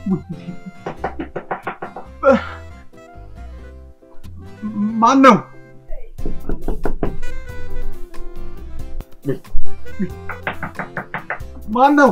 ማን ነው? ማን ነው?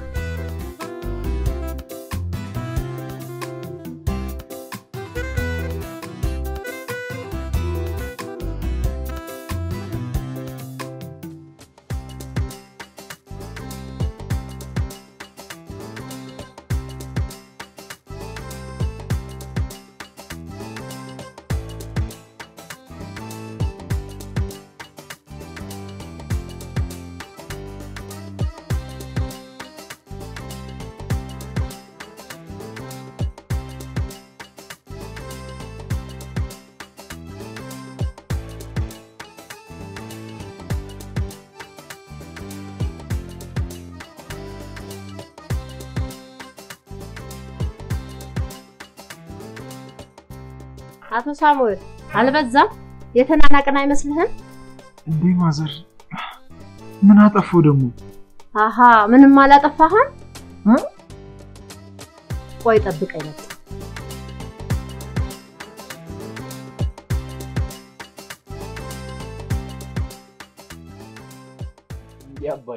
አቶ ሳሙኤል አልበዛም? የተናናቅን አይመስልህም? እንዴ ማዘር፣ ምን አጠፋው ደግሞ? አሃ ምንም አላጠፋህም? ቆይ ጠብቀኝ መጣ እንዲህ አባዬ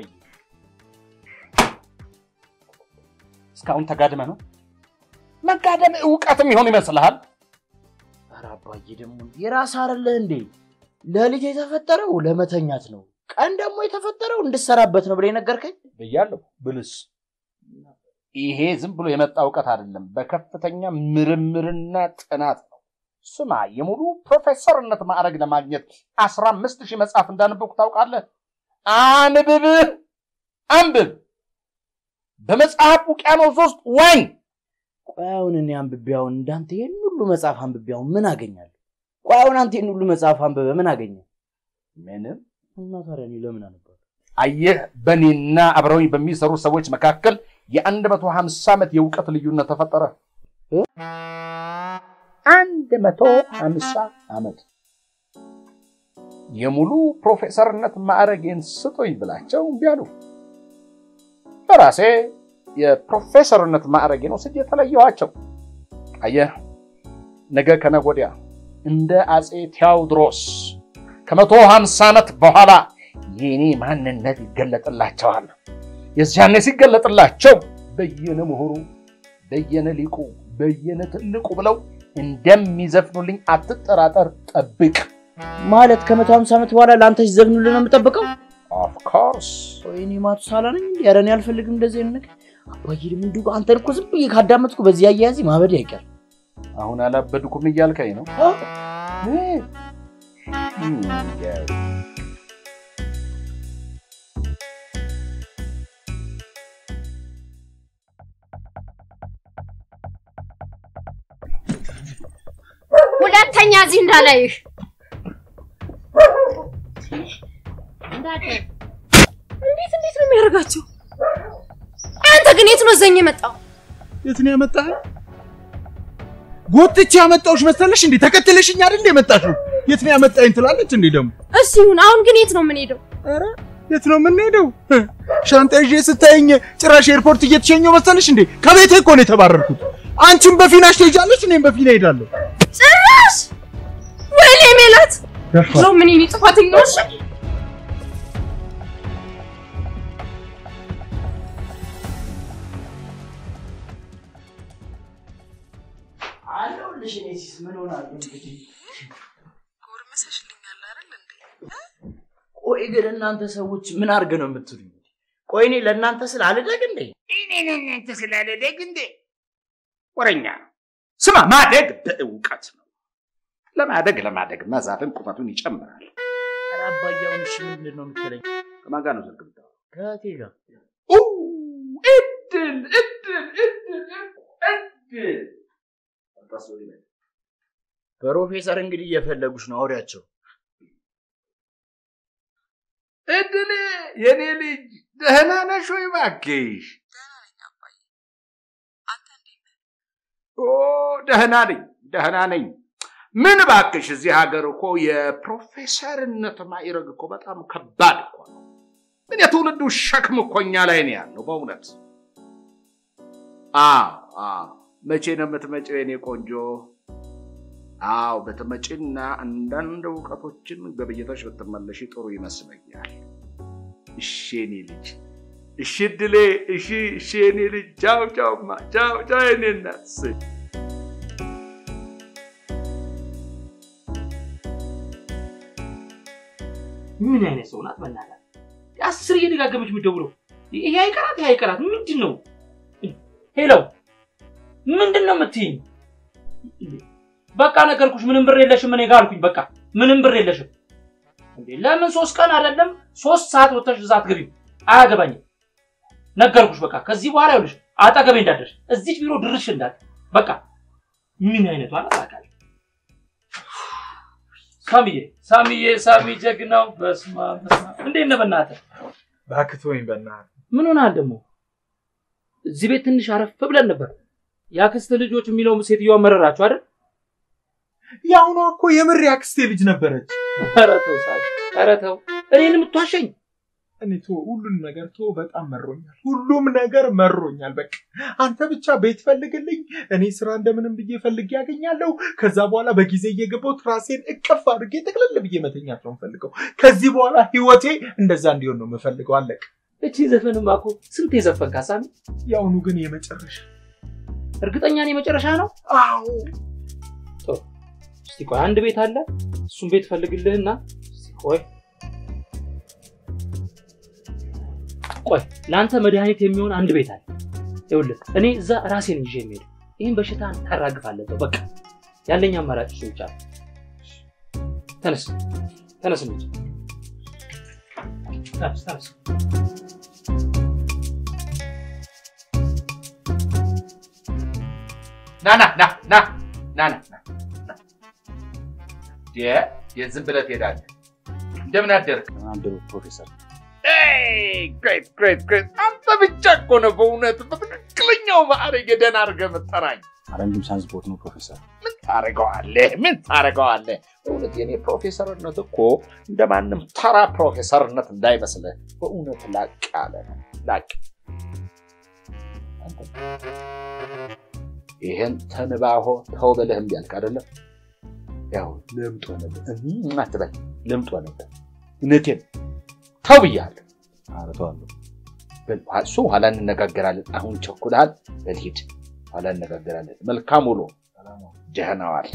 እስካሁን ተጋድመ ነው መጋደም እውቀትም ይሆን ይመስልሃል? ኧረ አባዬ ደግሞ የራስ አይደለህ እንዴ? ለልጅ የተፈጠረው ለመተኛት ነው፣ ቀን ደግሞ የተፈጠረው እንድሰራበት ነው ብለህ ነገርከኝ ብያለሁ። ብልስ ይሄ ዝም ብሎ የመጣ እውቀት አይደለም፣ በከፍተኛ ምርምርና ጥናት ነው። ስማ፣ የሙሉ ፕሮፌሰርነት ማዕረግ ለማግኘት አስራ አምስት ሺህ መጽሐፍ እንዳነበብኩ ታውቃለህ? አንብብ፣ አንብብ፣ በመጽሐፍ ውቅያኖስ ውስጥ ዋኝ። ቆይ አሁን እኔ አንብቤ አሁን እንዳንተ ይህን ሁሉ መጽሐፍ አንብቤ አሁን ምን አገኛለሁ? ቆይ አሁን አንተ ይህን ሁሉ መጽሐፍ አንብበ ምን አገኘ? ምንም። እና ታዲያ እኔ ለምን አነባለሁ? አየህ፣ በእኔና አብረውኝ በሚሰሩ ሰዎች መካከል የአንድ መቶ ሀምሳ ዓመት የእውቀት ልዩነት ተፈጠረ። አንድ መቶ ሀምሳ ዓመት የሙሉ ፕሮፌሰርነት ማዕረጌን ስጡኝ ብላቸው እምቢ አሉ። በራሴ የፕሮፌሰርነት ማዕረጌን ወስጄ የተለየኋቸው። አየህ፣ ነገ ከነገ ወዲያ እንደ አፄ ቴዎድሮስ ከመቶ ሀምሳ ዓመት በኋላ የኔ ማንነት ይገለጥላቸዋል። የዚያኔ ሲገለጥላቸው በየነ ምሁሩ፣ በየነ ሊቁ፣ በየነ ትልቁ ብለው እንደሚዘፍኑልኝ አትጠራጠር፣ ጠብቅ። ማለት ከመቶ ሀምሳ ዓመት በኋላ ለአንተ ሲዘፍኑልህ ነው የምጠብቀው? ኦፍኮርስ ወይኔ ማቱሳላ ነኝ እንዴ? ኧረ እኔ አልፈልግም እንደዚህ አይነት ነገር። አባዬ ደግሞ እንዲሁ አንተን እኮ ዝም ብዬ ካዳመጥኩ በዚህ አያያዜ ማበድ አይቀር። አሁን አላበድኩም እያልከኝ ነው? ሁለተኛ እዚህ እንዳላይሽ እንዴት እንዴት ነው የሚያደርጋቸው? አንተ ግን የት ነው ዘኝ የመጣው? የት ነው ያመጣህ? ጎትቼ ያመጣሁሽ መሰለሽ እንዴ? ተከትለሽኝ አይደል የመጣሽው? የት ነው ያመጣኝ ትላለች እንዴ ደግሞ። እሺ ይሁን። አሁን ግን የት ነው የምንሄደው? ኧረ የት ነው የምንሄደው? ሻንጣ ይዤ ስታየኝ ጭራሽ ኤርፖርት እየተሸኘው መሰለሽ እንዴ? ከቤቴ እኮ ነው የተባረርኩት። አንቺም በፊናሽ ትሄጃለሽ፣ እኔም በፊና እሄዳለሁ። ጭራሽ ወይኔ ሜላት ነው ምን ይኔ ጥፋተኛዎች አለሁልሽ። እኔ ሲስ ምን ሆናለሁ እንግዲህ። ጎርመሰሽልኛል አይደል እንዴ? ቆይ ግን እናንተ ሰዎች ምን አድርገ ነው የምትሉኝ? ቆይ እኔ ለእናንተ ስል አልደግ እንዴ? እኔ ለእናንተ ስላለደግ እንዴ? ወረኛ ስማ፣ ማደግ በእውቀት ነው። ለማደግ ለማደግ መዛፍን ቁመቱን ይጨምራል። ኧረ አባዬ አሁን እሺ ምንድን ነው የምትለኝ? ከማን ጋር ነው ስልክ የምታወራው? ከእህቴ ጋር ኡ፣ እድል እድል እድል እድል ፕሮፌሰር እንግዲህ እየፈለጉሽ ነው፣ አውሪያቸው። እድል የኔ ልጅ ደህና ነሽ ወይ? እባክሽ ኦ ደህና ነኝ ደህና ነኝ። ምን እባክሽ እዚህ ሀገር እኮ የፕሮፌሰርነት ማዕረግ እኮ በጣም ከባድ እኮ ነው። ምን የትውልዱ ሸክም እኮ እኛ ላይ ነው ያለው በእውነት። አዎ አዎ። መቼ ነው የምትመጪው የኔ ቆንጆ? አዎ ብትመጪና አንዳንድ እውቀቶችን ገብይተሽ ብትመለሺ ጥሩ ይመስለኛል። እሺ የኔ ልጅ፣ እሺ እድሌ፣ እሺ እሺ የኔ ልጅ። ቻው ቻውማ፣ ቻው ቻው የኔ እናት። እሰይ። ምን አይነት ሰው ናት? በእናትህ አስር እየደጋገመች የምትደውለው ይሄ አይቀራት፣ ይሄ አይቀራት። ምንድን ነው? ሄሎ፣ ምንድን ነው የምትይኝ? በቃ ነገርኩሽ፣ ምንም ብር የለሽም እኔ ጋር አልኩኝ። በቃ ምንም ብር የለሽም። እንዴ ለምን ሶስት ቀን አይደለም ሶስት ሰዓት ወጥተሽ እዛ አትገቢም? አያገባኝም። ነገርኩሽ። በቃ ከዚህ በኋላ ይኸውልሽ አጠገቤ እንዳደርሽ እዚች ቢሮ ድርሽ እንዳት በቃ ምን አይነቷ ናት አውቃለሁ። ሳሚዬ ሳሚዬ ሳሚ ጀግናው በስመ አብ በስመ አብ። እንዴት ነህ በእናትህ? እባክህ ተወኝ በእናትህ። ምን ሆናል ደግሞ? እዚህ ቤት ትንሽ አረፍ ብለን ነበር። የአክስት ልጆች የሚለው ሴትዮዋ መረራችሁ አይደል? የአሁኗ እኮ የምር ያክስቴ ልጅ ነበረች። ኧረ ተው ሳሚ፣ ኧረ ተው እኔን የምትዋሸኝ እኔ ቶ ሁሉን ነገር ቶ በጣም መሮኛል። ሁሉም ነገር መሮኛል። በቃ አንተ ብቻ ቤት ፈልግልኝ፣ እኔ ስራ እንደምንም ብዬ ፈልጌ ያገኛለሁ። ከዛ በኋላ በጊዜ እየገባሁ ራሴን እቅፍ አድርጌ ጠቅለል ብዬ መተኛት ነው የምፈልገው። ከዚህ በኋላ ህይወቴ እንደዛ እንዲሆን ነው የምፈልገው። አለቀ። እቺ ዘፈንማ እኮ ስንት የዘፈንካ ሳሚ። የአሁኑ ግን የመጨረሻ እርግጠኛ ነኝ የመጨረሻ ነው። አዎ እስቲ ቆይ አንድ ቤት አለ፣ እሱን ቤት ፈልግልህና እስቲ ቆይ ቆይ ለአንተ መድኃኒት የሚሆን አንድ ቤት አለ። ይኸውልህ እኔ እዛ ራሴን ይዤ የሚሄድ ይህን በሽታ ታራግፋለህ። ተው በቃ ያለኝ አማራጭ እሱ ብቻ ነው። ተነስ ተነስ ልጅ ተነስ ተነስ። ና ና ና ና ና ና ና ና። የ- የት ዝም ብለህ ትሄዳለህ? እንደምን አደርክ? አንድሩ ፕሮፌሰር ግሬት ግሬት ግሬት። አንተ ብቻ እኮ ነው በእውነት በትክክለኛው ማዕረግ ደህና አድርገህ የምትጠራኝ። አረንድም ሳንስፖርት ነው ፕሮፌሰር። ምን ታደርገዋለህ? ምን ታደርገዋለህ? በእውነት የኔ ፕሮፌሰርነት እኮ እንደ ማንም ተራ ፕሮፌሰርነት እንዳይመስልህ በእውነት ላቅ ያለ ነው። ላቅ አንተ ይሄን ተንባሆ ተው ብለህ እምቢ አልክ አይደለም? ያው ልምጥ ሆነብህ እም አትበል፣ ልምጥ ሆነብህ። እውነቴን ተው ብያለሁ። አረተዋለሁ። በል እሱ ኋላ እንነጋገራለን። አሁን ቸኩልሃል። በል ሂድ፣ ኋላ እንነጋገራለን። መልካም ውሎ። ደህና ዋል።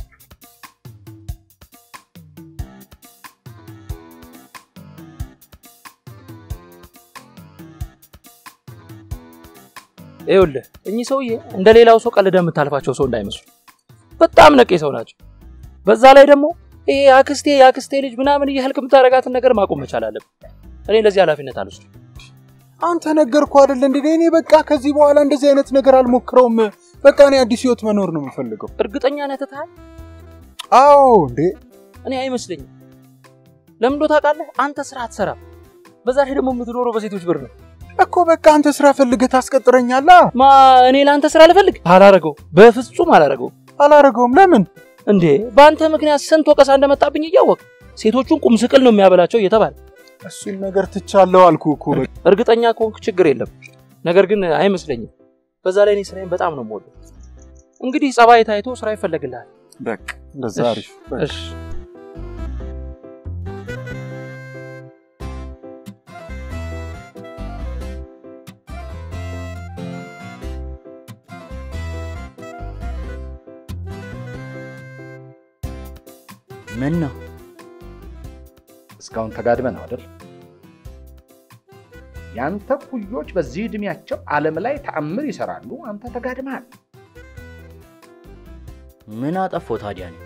ይኸውልህ እኚህ ሰውዬ እንደ ሌላው ሰው ቀልደህ የምታልፋቸው ሰው እንዳይመስሉ በጣም ነቄ ሰው ናቸው። በዛ ላይ ደግሞ ይሄ አክስቴ የአክስቴ ልጅ ምናምን እያልክ የምታደርጋትን ነገር ማቆም መቻል አለብህ። እኔ ለዚህ ኃላፊነት አልወስድም። አንተ ነገርኩ አይደል እንዴ? እኔ በቃ ከዚህ በኋላ እንደዚህ አይነት ነገር አልሞክረውም። በቃ እኔ አዲስ ህይወት መኖር ነው የምፈልገው። እርግጠኛ ነህ ትተሃል? አዎ እንዴ እኔ አይመስለኝም። ለምንዶ ታውቃለህ? አንተ ስራ አትሰራም። በዛ ላይ ደግሞ የምትኖረው በሴቶች ብር ነው። እኮ በቃ አንተ ስራ ፈልገህ ታስቀጥረኛለህ። ማ እኔ ለአንተ ስራ ልፈልግ? አላረገው፣ በፍጹም አላረገው። አላረገውም። ለምን? እንዴ በአንተ ምክንያት ስንት ወቀሳ እንደመጣብኝ እያወቅ ሴቶቹን ቁም ስቅል ነው የሚያበላቸው እየተባለ እሱን ነገር ትቻለሁ አልኩ እኮ። በቃ እርግጠኛ ከሆንክ ችግር የለም። ነገር ግን አይመስለኝም። በዛ ላይ እኔ ስራዬን በጣም ነው የምወደው። እንግዲህ ጸባይ ታይቶ ስራ ይፈለግልሃል። በቃ እንደዛ እሺ፣ አሪፍ። በቃ እሺ ምን ነው እስካሁን ተጋድመህ ነው አይደል? ያንተ ኩዮች በዚህ እድሜያቸው ዓለም ላይ ተአምር ይሰራሉ። አንተ ተጋድመሃል። ምን አጠፋው ታዲያ? እኔ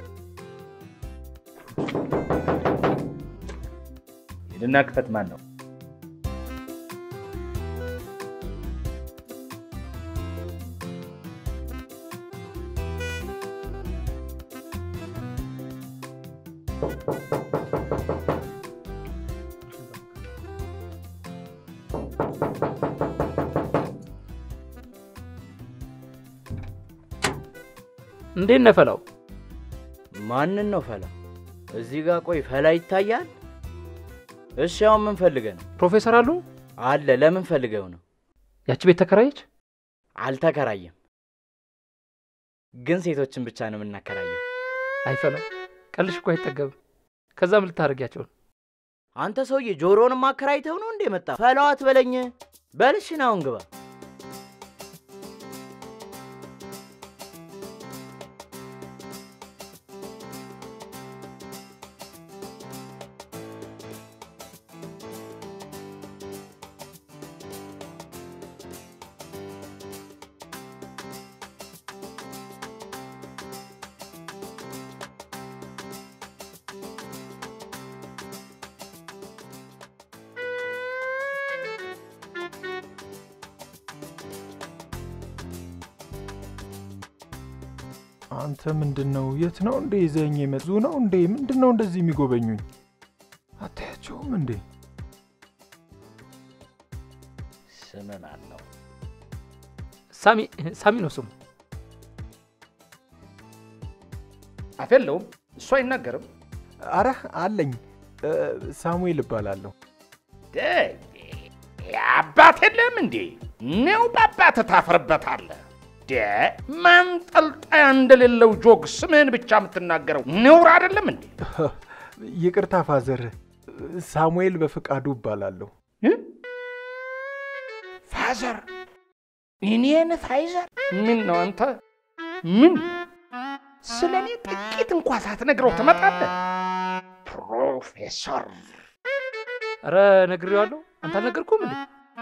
ሂድና ክፈት። ማን ነው? እንዴት ነህ ፈላው? ማንን ነው ፈላ? እዚህ ጋር ቆይ፣ ፈላ ይታያል? እሺ አሁን ምን ፈልገህ ነው? ፕሮፌሰር አሉ አለ ለምን ፈልገው ነው? ያቺ ቤት ተከራየች? አልተከራየም። ግን ሴቶችን ብቻ ነው የምናከራየው። አይፈላም። ቀልሽ እኮ አይጠገብም። ከዛ ምን ልታደርጊያቸው ነው? አንተ ሰውዬ ጆሮንም አከራይተው ነው እንዴ መጣ? ፈላው አትበለኝ። በልሽን አሁን ግባ። አንተ ምንድን ነው? የት ነው እንዴ ይዘኝ የመጡ ነው እንዴ? ምንድን ነው እንደዚህ የሚጎበኙኝ? አታያቸውም እንዴ? ስም ማን ነው? ሳሚ ሳሚ ነው ስሙ። አፍ የለውም እሱ አይናገርም። አረ አለኝ። እ፣ ሳሙኤል እባላለሁ። አባት የለም እንዴ? ነው በአባት ታፍርበታለህ። ደ ማንጠልጣያ እንደሌለው ጆግ ስምህን ብቻ የምትናገረው ነውር አይደለም እንዴ? ይቅርታ ፋዘር፣ ሳሙኤል በፍቃዱ እባላለሁ። ፋዘር እኔን ፋይዘር? ምን ነው አንተ ምን ስለ እኔ ጥቂት እንኳ ሳትነግረው ትመጣለህ? ፕሮፌሰር ኧረ ነግሬዋለሁ። አንተ አልነገርኩም እንዴ?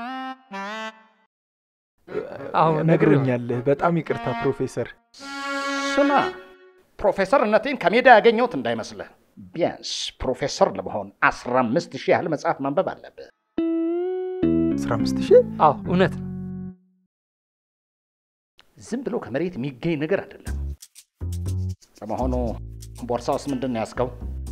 አዎ ነግሮኛል። በጣም ይቅርታ ፕሮፌሰር። ስማ፣ ፕሮፌሰርነቴን ከሜዳ ያገኘሁት እንዳይመስልህ። ቢያንስ ፕሮፌሰር ለመሆን አስራ አምስት ሺህ ያህል መጽሐፍ ማንበብ አለብህ። 15 ሺህ አዎ እውነት ነው። ዝም ብሎ ከመሬት የሚገኝ ነገር አይደለም። ለመሆኑ ቦርሳ ውስጥ ምንድን ነው ያዝከው?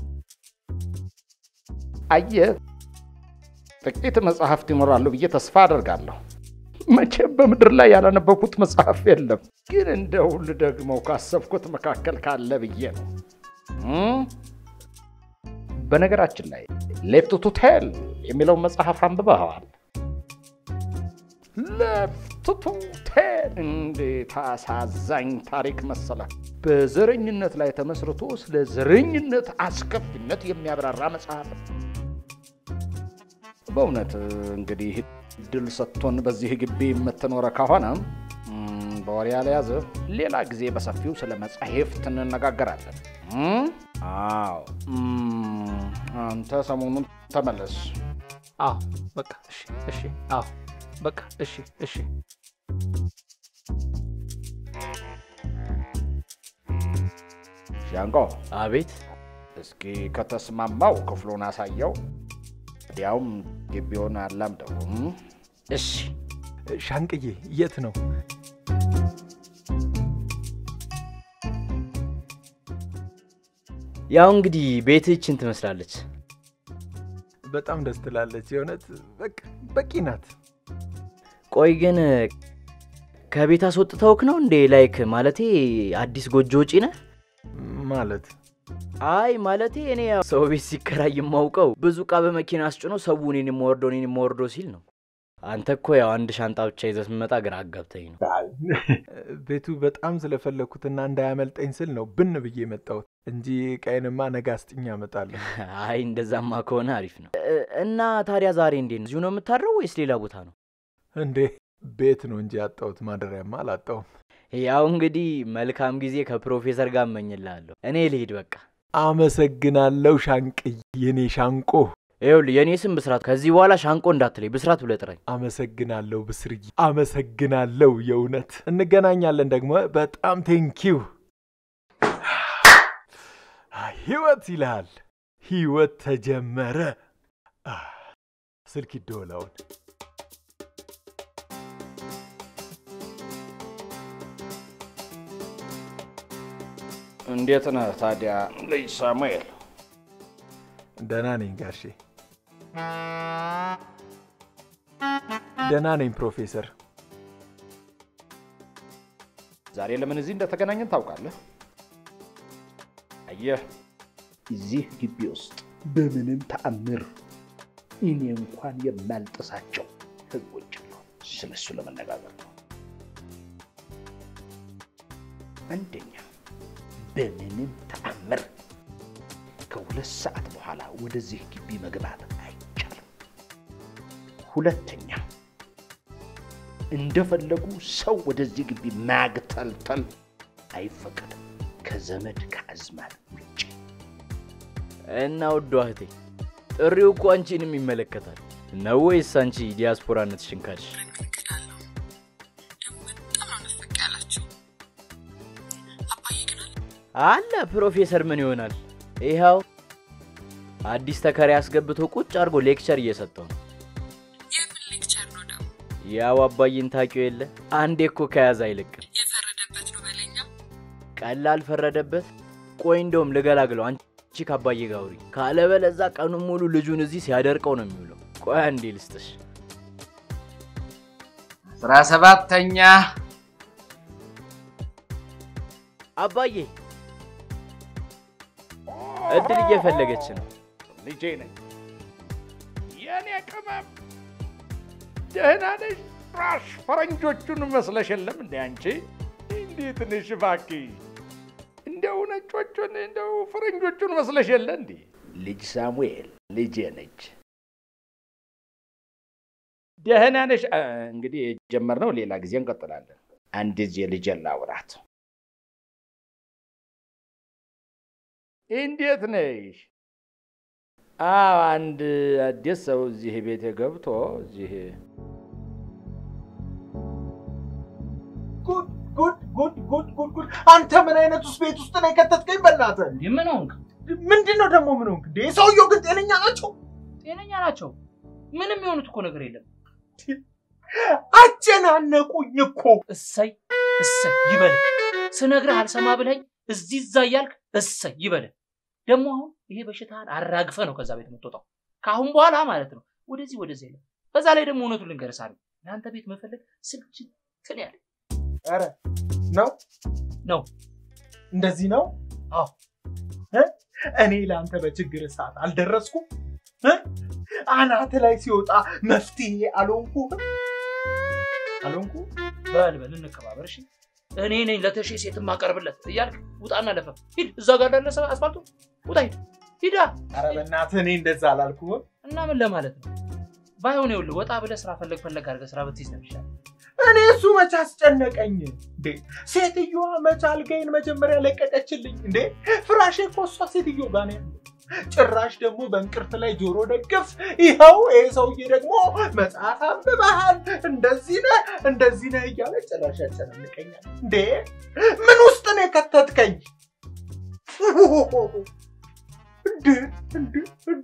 አየህ፣ ጥቂት መጽሐፍት ይኖራሉ ብዬ ተስፋ አደርጋለሁ። መቼም በምድር ላይ ያላነበብኩት መጽሐፍ የለም፣ ግን እንደው ልደግመው ካሰብኩት መካከል ካለ ብዬ ነው። እም? በነገራችን ላይ ሌፍት ቱ ቴል የሚለውን መጽሐፍ አንብበኸዋል? ሌፍት ቱ ቴል እንዴት አሳዛኝ ታሪክ መሰለ! በዘረኝነት ላይ ተመስርቶ ስለ ዘረኝነት አስከፊነት የሚያብራራ መጽሐፍ ነው። በእውነት እንግዲህ እድል ሰጥቶን በዚህ ግቢ የምትኖረ ከሆነ እም፣ በወሬ ያልያዘ ሌላ ጊዜ በሰፊው ስለ መጻሕፍት እንነጋገራለን። እም? አዎ እም፣ አንተ ሰሞኑን ተመለስ። አዎ በቃ እሺ፣ እሺ፣ አዎ በቃ እሺ፣ እሺ። ሻንቆ አቤት እስኪ ከተስማማው ክፍሉን አሳየው፣ እንዲያውም ግቢውን አላምደው። እም? እሺ ሻንቅዬ የት ነው? ያው እንግዲህ ቤትችን ትመስላለች። በጣም ደስ ትላለች። የእውነት በቃ በቂ ናት። ቆይ ግን ከቤት አስወጥተውክ ነው እንዴ? ላይክ ማለቴ አዲስ ጎጆ ውጪ ነህ? ማለት አይ ማለቴ እኔ ያው ሰው ቤት ሲከራይ የማውቀው ብዙ እቃ በመኪና አስጭኖ ሰው እኔን የማወርደው እኔን የማወርደው ሲል ነው። አንተ እኮ ያው አንድ ሻንጣ ብቻ ይዘህ ስትመጣ ግራ አጋብተኝ ነው። ቤቱ በጣም ስለፈለግኩትና እንዳያመልጠኝ ስል ነው ብን ብዬ የመጣሁት እንጂ ቀይንማ ነገ አስጥኛ እመጣለሁ። አይ እንደዛማ ከሆነ አሪፍ ነው። እ- እና ታዲያ ዛሬ እንዴት ነው? እዚሁ ነው የምታድረው ወይስ ሌላ ቦታ ነው? እንዴ ቤት ነው እንጂ ያጣሁት ማደሪያማ አላጣሁም። ያው እንግዲህ መልካም ጊዜ ከፕሮፌሰር ጋር እመኝልሃለሁ። እኔ ልሂድ በቃ። አመሰግናለሁ ሻንቅዬ፣ የኔ ሻንቆ። ይኸውልህ የእኔ ስም ብስራት፣ ከዚህ በኋላ ሻንቆ እንዳትለኝ ብስራት ብለህ ጥራኝ። አመሰግናለሁ ብስርዬ፣ አመሰግናለሁ። የእውነት እንገናኛለን ደግሞ። በጣም ቴንኪው። ህይወት ይልሃል። ህይወት ተጀመረ። አ፣ ስልክ ይደወላውን እንዴት ነህ ታዲያ ልጅ ሳሙኤል? ደህና ነኝ ጋሼ፣ ደህና ነኝ ፕሮፌሰር። ዛሬ ለምን እዚህ እንደተገናኘን ታውቃለህ? አየህ፣ እዚህ ግቢ ውስጥ በምንም ተአምር እኔ እንኳን የማልጥሳቸው ህጎች ነው። ስለሱ ለመነጋገር ነው። አንደኛ በምንም ተአምር ከሁለት ሰዓት በኋላ ወደዚህ ግቢ መግባት አይቻልም። ሁለተኛ እንደፈለጉ ሰው ወደዚህ ግቢ ማግተልተል አይፈቀድም ከዘመድ ከአዝማድ ውጭ። እና ውዷ እህቴ ጥሪው እኮ አንቺንም ይመለከታል ነው ወይስ አንቺ ዲያስፖራነትሽን ካልሽ? አለ ፕሮፌሰር ምን ይሆናል? ይኸው አዲስ ተከራይ አስገብቶ ቁጭ አድርጎ ሌክቸር እየሰጠው ነው። ያው አባዬን ታውቂው የለ አንዴ እኮ ከያዘ አይለቅም። ቀላል ፈረደበት። ቆይ እንደውም ልገላግለው፣ አንቺ ከአባዬ ጋር አውሪ። ካለበለዛ ቀኑን ሙሉ ልጁን እዚህ ሲያደርቀው ነው የሚውለው። ቆይ አንዴ ልስጥሽ። አስራ ሰባተኛ አባዬ እድል እየፈለገች ነው። ልጄ ነኝ። የኔ ቅመም ደህና ነሽ? ራሽ ፈረንጆቹን መስለሽ የለም እንደ አንቺ እንዴት ነሽ? እባክሽ እንደው ነጮቹን እንደው ፈረንጆቹን መስለሽ የለ እንዴ? ልጅ ሳሙኤል ልጄ ነች። ደህና ነሽ? አ፣ እንግዲህ የጀመርነው ሌላ ጊዜ እንቀጥላለን። አንድ ጊዜ ልጄን ላውራት። እንዴት ነሽ? አዎ አንድ አዲስ ሰው እዚህ ቤት ገብቶ እዚህ ጉድ ጉድ ጉድ ጉድ ጉድ ጉድ! አንተ ምን አይነት ውስጥ ቤት ውስጥ ነው የከተትከኝ? በእናትህ እንዴ ምን ሆንክ? ምንድን ነው ደግሞ ምን ሆንክ? እንዴ ሰውየው ግን ጤነኛ ናቸው? ጤነኛ ናቸው። ምንም የሆኑት እኮ ነገር የለም። አጨናነቁኝ እኮ። እሰይ እሰይ ይበልህ። ስነግርህ አልሰማ ብለኝ እዚህ እዛ እያልክ እሰይ ይበልህ። ደግሞ አሁን ይሄ በሽታህን አራግፈ ነው ከዛ ቤት የምትወጣው። ከአሁን በኋላ ማለት ነው ወደዚህ ወደዚህ የለም። በዛ ላይ ደግሞ እውነቱን ልንገርህ ሳሚ፣ ለአንተ ቤት መፈለግ ስልችትን ያለ ኧረ ነው ነው። እንደዚህ ነው? አዎ። እ? እኔ ለአንተ በችግር ሰዓት አልደረስኩም? እ? አናት ላይ ሲወጣ መፍትሄ አልሆንኩህም? አልሆንኩ? በል በል እንከባበር እሺ። እኔ ነኝ ለተሼ ሴት ማቀርብለት እያልክ ውጣና ለፈፍ ሂድ። እዛ ጋር እንዳለ ሰ- አስፋልቱ ውጣ ሂድ ሂዳ ኧረ በእናትህ እኔ እንደዛ አላልኩህም። እና ምን ለማለት ነው? ባይሆን ይኸውልህ ወጣ ብለህ ስራ ፈለግ ፈለግ አድርገህ ስራ ብትይዝ ነው የሚሻለው። እኔ እሱ መች አስጨነቀኝ እንዴ? ሴትዮዋ መች አልጋዬን መጀመሪያ ለቀቀችልኝ እንዴ? ፍራሼ እኮ እሷ ሴትዮ ጋር ነው ያለው። ጭራሽ ደግሞ በእንቅርት ላይ ጆሮ ደግፍ። ይኸው ይሄ ሰውዬ ደግሞ መጽሐፍ አንብበሃል፣ እንደዚህ ነህ እንደዚህ ነህ እያለ ጭራሽ ያጨናንቀኛል እንዴ? ምን ውስጥ ነው የከተትከኝ? እንዴ እንዴ እንዴ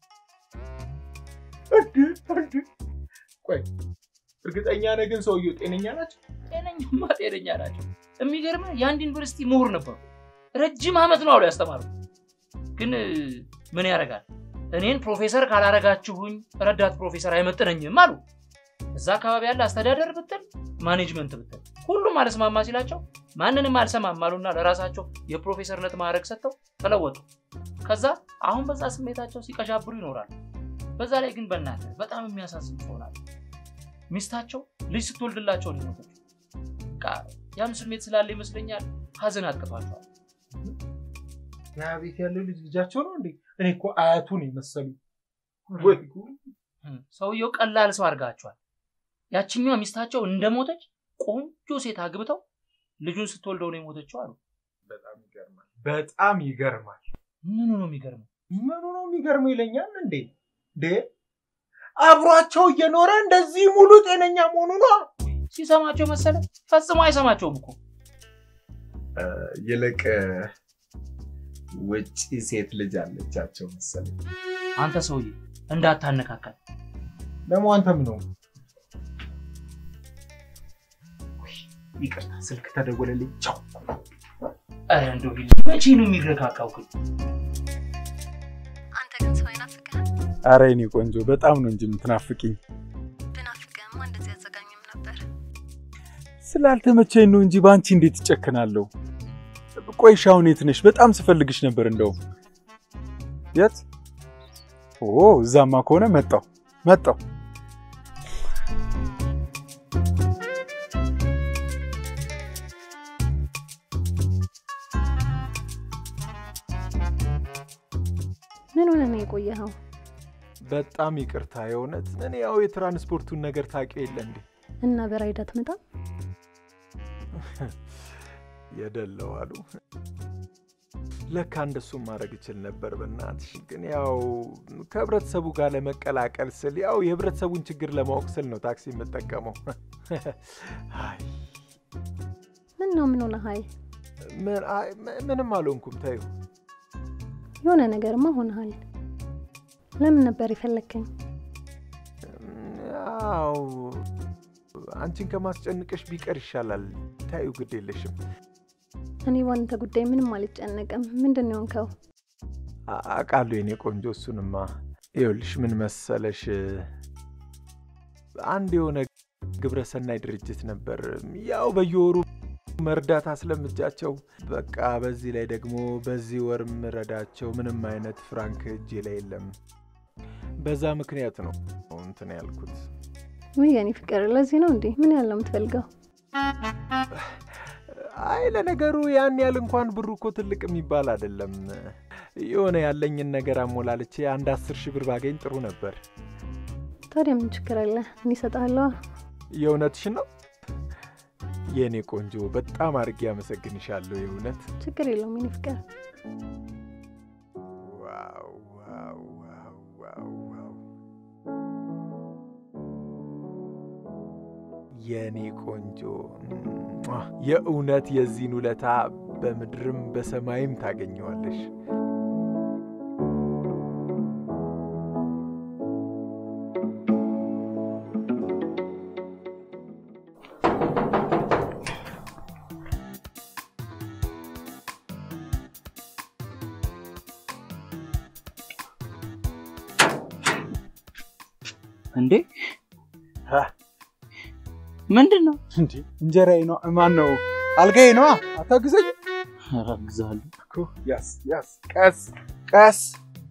እንዴ እንዴ ቆይ እርግጠኛ ነህ ግን ሰውየው ጤነኛ ናቸው? ጤነኛማ ጤነኛ ናቸው። የሚገርምህ የአንድ ዩኒቨርሲቲ ምሁር ነበሩ። ረጅም ዓመት ነው አሉ ያስተማሩ። ግን እ, ምን ያደርጋል እኔን ፕሮፌሰር ካላረጋችሁኝ ረዳት ፕሮፌሰር አይመጥነኝም አሉ። እዛ አካባቢ ያለ አስተዳደር ብትል ማኔጅመንት ብትል ሁሉም አልስማማ ሲላቸው ማንንም አልሰማም አሉና ለራሳቸው የፕሮፌሰርነት ማዕረግ ሰጥተው ተለወጡ። ከዛ አሁን በዛ ስሜታቸው ሲቀዣብሩ ይኖራሉ። በዛ ላይ ግን በእናትህ በጣም የሚያሳዝን ይሆናል። ሚስታቸው ልጅ ስትወልድላቸው ነው የሞተችው። በቃ ያም ስሜት ስላለ ይመስለኛል ሀዘን አጥቅቷቸዋል። ያ ቤት ያለው ልጅ ልጃቸው ነው እንዴ? እኔ እኮ አያቱን የመሰሉ ወይ ጉድ! እም፣ ሰውየው ቀላል ሰው አድርጋቸዋል። ያችኛዋ ሚስታቸው እንደሞተች ቆንጆ ሴት አግብተው ልጁን ስትወልደው ነው የሞተችው አሉ። በጣም ይገርማል። በጣም ይገርማል። ምኑ ነው የሚገርመው? ምኑ ነው የሚገርመው ይለኛል እንዴ? እንዴ አብሯቸው እየኖረ እንደዚህ ሙሉ ጤነኛ መሆኑ ነው። ሲሰማቸው መሰለ ፈጽሞ አይሰማቸውም እኮ። ይልቅ ውጪ ሴት ልጅ አለቻቸው መሰለኝ። አንተ ሰውዬ እንዳታነካካል። ደግሞ አንተ ምን ሆንክ? ውይ፣ ይቅርታ ስልክ ተደወለልኝ። ቻው። ኧረ እንደው ቢል መቼ ነው የሚረጋጋው ግን? አንተ ግን ሰው አይናፍቅህም? አረ የኔ ቆንጆ በጣም ነው እንጂ የምትናፍቅኝ። ብናፍቅህማ እንደዚህ አዘጋኝም ነበር። ስላልተመቸኝ ነው እንጂ በአንቺ እንዴት እጨክናለሁ? ቆይ እሺ፣ አሁን የት ነሽ? በጣም ስፈልግሽ ነበር። እንደውም የት? ኦ እዛማ ከሆነ መጣው መጣው። በጣም ይቅርታ የእውነት እኔ ያው የትራንስፖርቱን ነገር ታውቂው የለ እንዴ እና በራይዳ ትመጣም? የደለው አሉ። ለካ እንደሱም ማድረግ እችል ነበር። በእናትሽ ግን ያው ከህብረተሰቡ ጋር ለመቀላቀል ስል ያው የህብረተሰቡን ችግር ለማወቅ ስል ነው ታክሲ የምጠቀመው። አይ ምን ነው ምን ሆነ? ሀይ ምን- አይ፣ ም- ምንም አልሆንኩም። ተይው። የሆነ ነገርማ ሆነሃል። ለምን ነበር የፈለግከኝ? ያው አንቺን ከማስጨንቅሽ ቢቀር ይሻላል። ታዩ ግድ የለሽም። እኔ ባንተ ጉዳይ ምንም አልጨነቅም። ምንድን ነው የሆንከው? አ- አውቃለሁ የኔ ቆንጆ። እሱንማ ይኸውልሽ ምን መሰለሽ አንድ የሆነ ግብረሰናይ ድርጅት ነበር ያው በየወሩ መርዳት አስለምጃቸው በቃ በዚህ ላይ ደግሞ በዚህ ወር ምረዳቸው ምንም አይነት ፍራንክ እጄ ላይ የለም። በዛ ምክንያት ነው እንትን ያልኩት። ውይ የኔ ፍቅር፣ ለዚህ ነው እንዴ? ምን ያህል ነው የምትፈልገው? አይ ለነገሩ ያን ያህል እንኳን ብሩ እኮ ትልቅ የሚባል አይደለም። የሆነ ያለኝን ነገር አሞላልቼ አንድ አስር ሺህ ብር ባገኝ ጥሩ ነበር። ታዲያ ምን ችግር አለ? እኔ እሰጥሃለሁ። የእውነትሽን ነው የእኔ ቆንጆ፣ በጣም አድርጌ አመሰግንሻለሁ። የእውነት ችግር የለውም የኔ ፍቅር። ዋው ዋው ዋው ዋው ዋው የእኔ ቆንጆ ሟ! የእውነት የዚህን ውለታ በምድርም በሰማይም ታገኘዋለሽ። እንዴ ምንድን ነው? እንዴ እንጀራዬ ነው። ማን ነው? አልጋዬ ነዋ። አታግዘኝ አግዛለሁ። እኮ። ያስ ያስ፣ ቀስ ቀስ።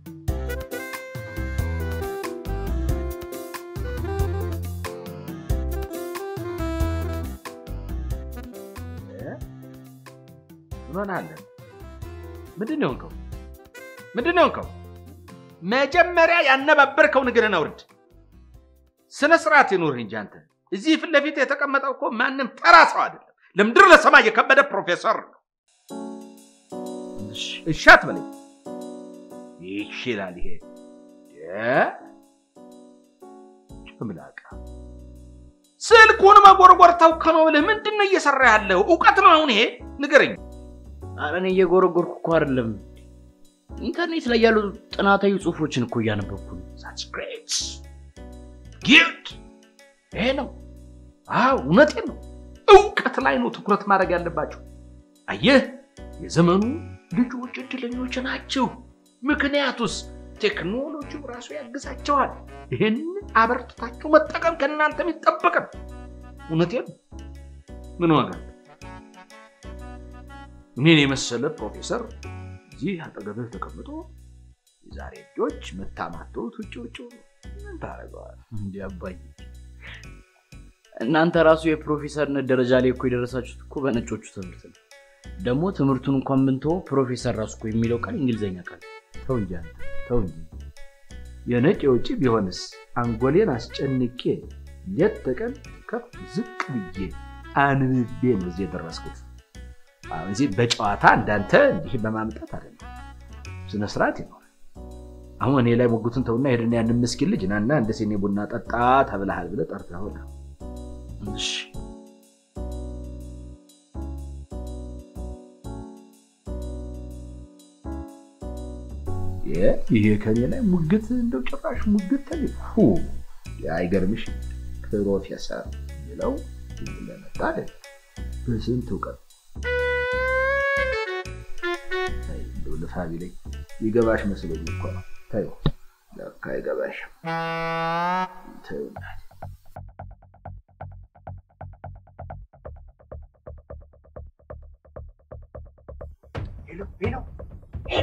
ምን ሆነሃል? ምንድን ነው የሆንከው? ምንድን ነው የሆንከው? መጀመሪያ ያነባበርከው ንግርን አውርድ። ስነ ስርዓት ይኑርህ እንጂ አንተ እዚህ ፊት ለፊት የተቀመጠው እኮ ማንም ተራ ሰው አይደለም። ለምድር ለሰማይ የከበደ ፕሮፌሰር ነው። እሺ አትበለኝ። ይችላል ይሄ ጭምላቃ ስልኩን መጎርጎር ተውከ ነው ብለህ ምንድን ነው እየሰራ ያለው? እውቀት ነው አሁን ይሄ? ንገረኝ። ኧረ እኔ እየጎረጎርኩ እኮ አይደለም። ኢንተርኔት ላይ ያሉ ጥናታዊ ጽሁፎችን እኮ እያነበብኩ ነው። That's great. Good. ይሄ ነው። አዎ እውነቴን ነው። እውቀት ላይ ነው ትኩረት ማድረግ ያለባቸው። አየህ፣ የዘመኑ ልጆች እድለኞች ናቸው። ምክንያቱስ ቴክኖሎጂው ራሱ ያግዛቸዋል። ይህን አበርትታችሁ መጠቀም ከእናንተ የሚጠበቅ ነው። እውነቴን ነው። ምን ዋጋ አለው? እኔን የመሰለ ፕሮፌሰር እዚህ አጠገብህ ተቀምጦ የዛሬ ልጆች መታማተውት ውጭ ውጭ ምን ታደርገዋል? እንዲ አባዬ እናንተ ራሱ የፕሮፌሰርነት ደረጃ ላይ እኮ የደረሳችሁት እኮ በነጮቹ ትምህርት ነው። ደግሞ ትምህርቱን እንኳን ብንተወው ፕሮፌሰር ራሱ እኮ የሚለው ቃል እንግሊዝኛ ቃል ተው እንጂ አንተ፣ ተው እንጂ የነጭ የውጭ ቢሆንስ አንጎሌን አስጨንቄ ሌት ተቀን ከፍ ዝቅ ብዬ አንብቤ ነው እዚህ የደረስኩት። አሁን እዚህ በጨዋታ እንዳንተ እንዲህ በማምጣት አይደለም። ስነ ስርዓት ይኖራል። አሁን እኔ ላይ ሞጉትን ተውና ሄድና ያንን ምስኪን ልጅ ናና እንደ ሲኔ ቡና ጠጣ ተብለሃል ብለህ ጠርተህ ሆነ እሺ ይሄ ከኔ ላይ ሙግት እንደው ጭራሽ ሙግት ተልፉ አይገርምሽ? ፕሮፌሰር የሚለው ለመጣ አይደል በስንት እውቀት አይ፣ እንደው ልፋ ቢለኝ ይገባሽ መስሎኝ እኮ ነው። ተይው ለካ አይገባሽም። ተይው እናቴ። ሄሎ ሄሎ ሄሎ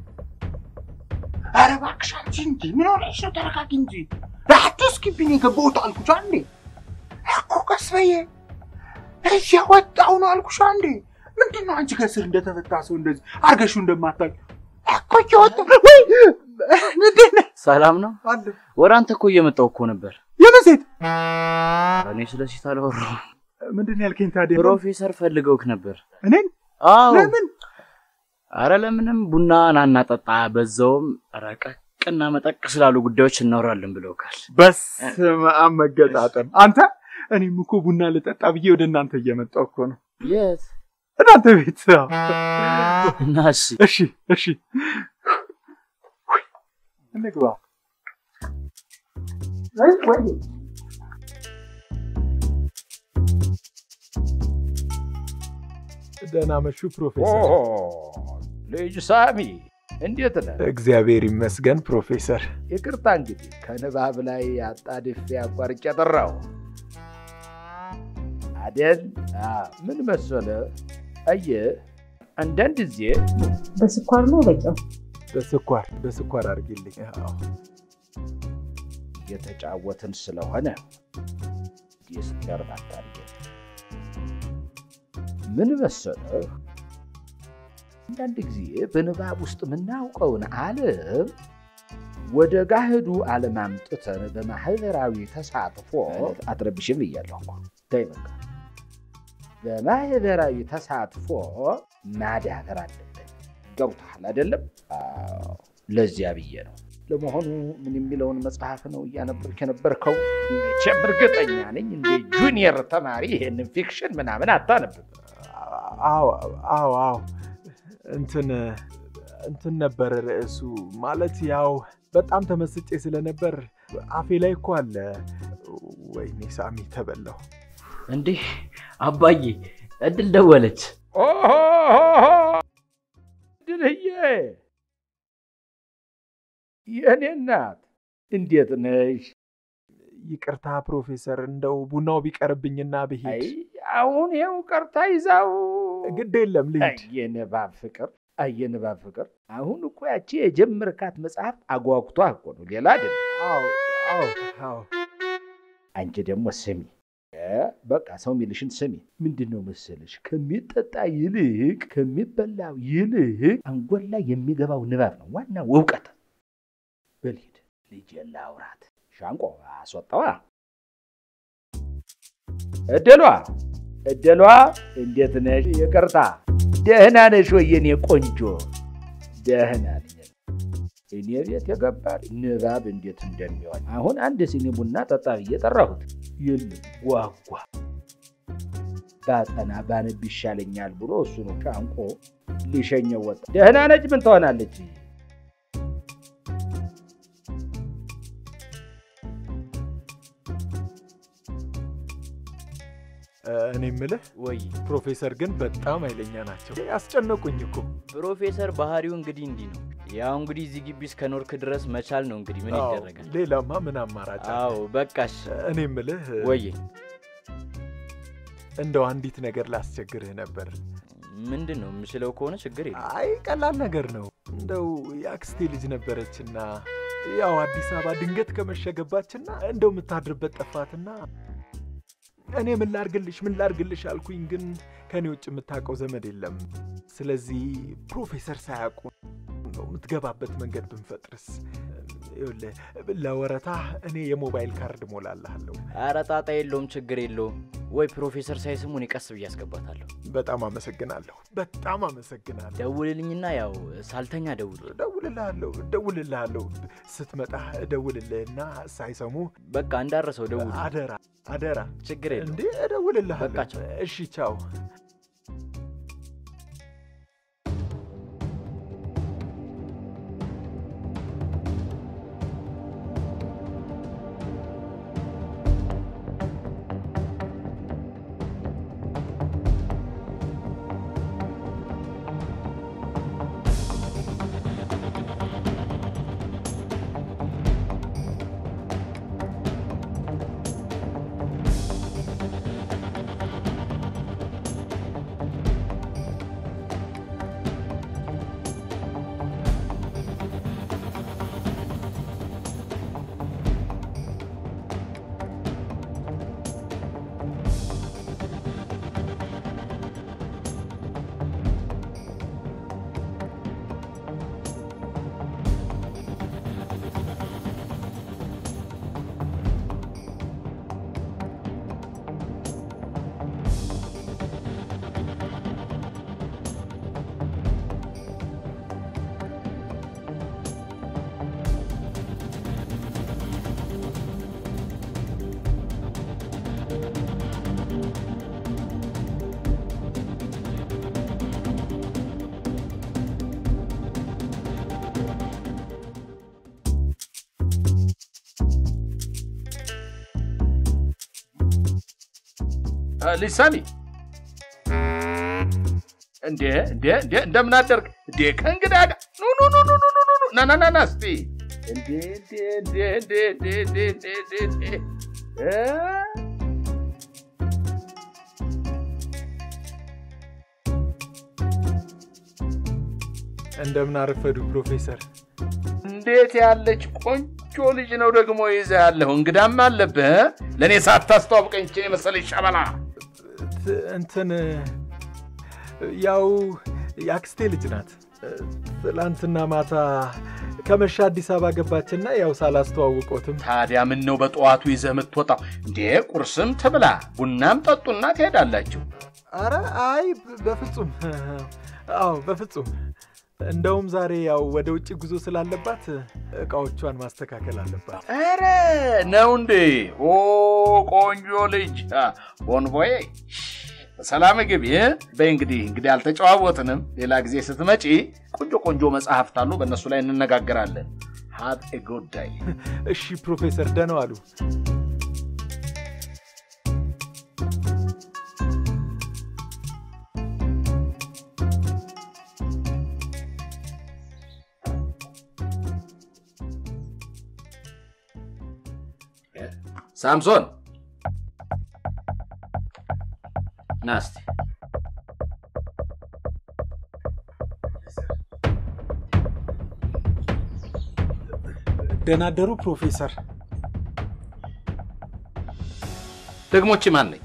ኧረ እባክሽ አንቺ እንጂ ምን ሆነሽ ነው? ተረጋጊ እንጂ አትስኪብኝ። የገባሁት አልኩሽ አንዴ እኮ ቀስ በየ እያወጣሁ ነው አልኩሽ አንዴ። ምንድን ነው አንቺ ከስር እንደተፈታ ሰው እንደዚህ አርገሽው እንደማታውቂ እኮ እያወጣሁ ወይ ምንድን ነው ሰላም ነው? አለ ወደ አንተ እኮ እየመጣሁ እኮ ነበር። የምን ሴት? እኔ ስለ ሴት አላወራሁም። ምንድን ነው ያልከኝ ታዲያ? ፕሮፌሰር ፈልገውክ ነበር። እኔን? አዎ። ለምን? አረ ለምንም ቡና ናና ጠጣ፣ በዛውም ረቀቅና መጠቅ ስላሉ ጉዳዮች እናወራለን ብለውካል። በስመ አብ መገጣጠም። አንተ እኔም እኮ ቡና ልጠጣ ብዬ ወደ እናንተ እየመጣሁ እኮ ነው። የት? እናንተ ቤት። እና እሺ እሺ እሺ፣ እንግባ። ደህና መሹ ፕሮፌሰር። ልጅ ሳሚ እንዴት ነህ? እግዚአብሔር ይመስገን ፕሮፌሰር። ይቅርታ እንግዲህ ከንባብ ላይ አጣድፌ አቋርጬ ጠራው አደል? አዎ፣ ምን መሰለ አየህ፣ አንዳንድ ጊዜ በስኳር ነው በጨው በስኳር በስኳር አድርጊልኝ። አዎ እየተጫወትን ስለሆነ ዲስተርብ አታድርገን። ምን መሰለህ አንዳንድ ጊዜ በንባብ ውስጥ የምናውቀውን ዓለም ወደ ጋህዱ ዓለም አምጥተን በማህበራዊ ተሳትፎ አትረብሽም ብያለሁ እኮ ተይ በቃ በማህበራዊ ተሳትፎ ማዳበር አለብን። ገብቶሃል አይደለም? አዎ፣ ለዚያ ብዬ ነው። ለመሆኑ ምን የሚለውን መጽሐፍ ነው እያነበብክ የነበርከው? መቼም እርግጠኛ ነኝ እንደ ጁኒየር ተማሪ ይሄንን ፊክሽን ምናምን አታነብም። አዎ አዎ አዎ እንትን እንትን ነበር ርዕሱ። ማለት ያው በጣም ተመስጬ ስለነበር አፌ ላይ እኮ አለ። ወይኔ ሳሚ ተበላው። እንዲህ አባዬ እድል ደወለች። ድልዬ የእኔ እናት እንዴት ነሽ? ይቅርታ ፕሮፌሰር፣ እንደው ቡናው ቢቀርብኝና ብሄድ። አሁን ይኸው ቀርታ ይዛው ግድ የለም ልሂድ። የንባብ ፍቅር የንባብ ፍቅር። አሁን እኮ ያቺ የጀመርካት መጽሐፍ አጓጉቷ እኮ ነው፣ ሌላ አይደለም። አዎ አዎ አዎ። አንቺ ደግሞ ስሚ በቃ ሰው የሚልሽን ስሚ። ምንድን ነው መሰለሽ ከሚጠጣ ይልቅ ከሚበላው ይልቅ አንጎል ላይ የሚገባው ንባብ ነው ዋናው እውቀት። በልሂድ ልጅ ላውራት። ሻንቆ አስወጣዋ። እድሏ እድሏ፣ እንዴት ነሽ? ይቅርታ፣ ደህና ነሽ ወይ የኔ ቆንጆ? ደህና ነኝ። እኔ ቤት የገባ ንባብ እንዴት እንደሚሆን አሁን አንድ ሲኒ ቡና ጠጣ ብዬ ጠራሁት። የለም ጓጓ ባጠና ባነብ ይሻለኛል ብሎ እሱኑ ሻንቆ ሊሸኘው ወጣ። ደህና ነች። ምን ትሆናለች? እኔ የምልህ ወይ ፕሮፌሰር ግን በጣም ኃይለኛ ናቸው። ያስጨነቁኝ እኮ። ፕሮፌሰር ባህሪው እንግዲህ እንዲህ ነው። ያው እንግዲህ እዚህ ግቢ እስከ ኖርክ ድረስ መቻል ነው እንግዲህ ምን አዎ፣ ይደረጋል። ሌላማ ምን አማራጭ አለ? አዎ በቃሽ። እኔ የምልህ ወይ እንደው አንዲት ነገር ላስቸግርህ ነበር። ምንድን ነው የምችለው ከሆነ ችግር የለም። አይ ቀላል ነገር ነው። እንደው የአክስቴ ልጅ ነበረችና ያው አዲስ አበባ ድንገት ከመሸገባችና እንደው የምታድርበት ጠፋትና እኔ ምን ላርግልሽ ምን ላርግልሽ አልኩኝ፣ ግን ከኔ ውጭ የምታውቀው ዘመድ የለም። ስለዚህ ፕሮፌሰር ሳያውቁ ነው የምትገባበት መንገድ ብንፈጥርስ? ይኸውልህ ለወረታ እኔ የሞባይል ካርድ ሞላለሃለሁ። ኧረ ጣጣ የለውም ችግር የለውም። ወይ ፕሮፌሰር ሳይስሙ እኔ ቀስ ብዬ አስገባታለሁ። በጣም አመሰግናለሁ። በጣም አመሰግናለሁ። ደውልልኝና ያው ሳልተኛ ደውል። እደውልልሃለሁ እደውልልሃለሁ። ስትመጣ እደውልልህና ሳይሰሙ በቃ እንዳረሰው ደውል። አደራ አደራ። ችግር የለውም። እንዴ እደውልልሃለሁ። በቃ ቻው። እሺ ቻው። ልጅ ሰሚ እንዴ እንዴ እንዴ እንደምን አደርግ እንዴ ከእንግዳ ጋር ኑ ኑ ኑ ኑ ኑ ኑ ኑ ኑ ና ና ና ና እስቲ እንዴ እንዴ እንዴ እንዴ እንዴ እንዴ እንዴ እንዴ እንዴ እ እንደምን አረፈዱ ፕሮፌሰር። እንዴት ያለች ቆንጆ ልጅ ነው ደግሞ ይዘህ ያለሁ። እንግዳም አለብህ እ? ለእኔ ሳታስተዋውቀኝ ይህችን የመሰለች ሸበላ ት- እንትን ያው የአክስቴ ልጅ ናት። ትላንትና ማታ ከመሻ አዲስ አበባ ገባችና ያው ሳላስተዋውቆትም ታዲያ ምን ነው በጠዋቱ ይዘህ የምትወጣው እንዴ? ቁርስም ትብላ ቡናም ጠጡና ትሄዳላችሁ። አረ አይ በፍጹም አዎ በፍጹም እንደውም ዛሬ ያው ወደ ውጭ ጉዞ ስላለባት እቃዎቿን ማስተካከል አለባት። ኧረ ነው እንዴ? ኦ ቆንጆ ልጅ አ፣ ቦንቦዬ በሰላም ግቢ። እ? በይ እንግዲህ እንግዲህ አልተጨዋወትንም። ሌላ ጊዜ ስትመጪ ቆንጆ ቆንጆ መጽሐፍት አሉ፣ በእነሱ ላይ እንነጋገራለን። ሃቭ ኤ ጉድ ዳይ። እሺ ፕሮፌሰር ደህና ዋሉ። ሳምሶን ና እስቲ ደህና አደሩ ፕሮፌሰር። ደግሞች ማን ነች?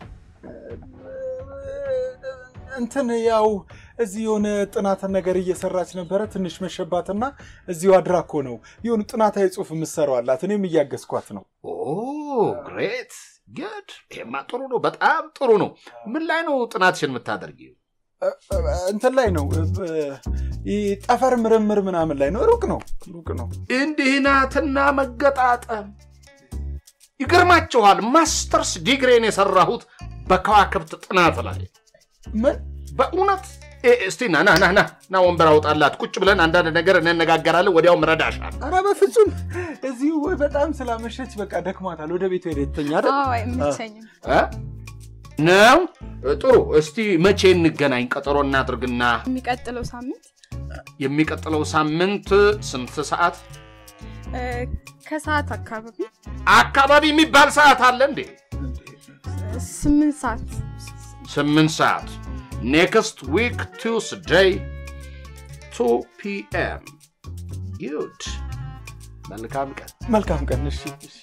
እንትን ያው እዚህ የሆነ ጥናት ነገር እየሰራች ነበረ። ትንሽ መሸባትና እዚሁ አድራ እኮ ነው የሆኑ ጥናታዊ ጽሑፍ የምትሰራው አላት። እኔም እያገዝኳት ነው። ኦ ግሬት ግድ። ይሄማ ጥሩ ነው፣ በጣም ጥሩ ነው። ምን ላይ ነው ጥናትሽን የምታደርጊው? እንትን ላይ ነው ይህ ጠፈር ምርምር ምናምን ላይ ነው። ሩቅ ነው ሩቅ ነው። እንዲህ ናትና መገጣጠም ይገርማችኋል። ማስተርስ ዲግሬን የሰራሁት በከዋክብት ጥናት ላይ ምን በእውነት እ- እስቲ ና ና ና ና ና ወንበር አውጣላት። ቁጭ ብለን አንዳንድ ነገር እንነጋገራለን። ወዲያውም ረዳሻል። ኧረ በፍጹም እዚሁ በጣም ስላመሸች በቃ ደክሟታል። ወደ ቤቱ ሄደ የተኛ አይደል? አዎ አይመቸኝም። እ? ነው ጥሩ። እስቲ መቼ እንገናኝ? ቀጠሮ እናድርግና የሚቀጥለው ሳምንት የሚቀጥለው ሳምንት ስንት ሰዓት እ፣ ከሰዓት አካባቢ አካባቢ የሚባል ሰዓት አለ እንዴ? ስምንት ሰዓት ስምንት ሰዓት ኔክስት ዊክ ቱስዴይ ቱ ፒኤም ጉድ። መልካም ቀን። መልካም ቀን። እሺ እሺ።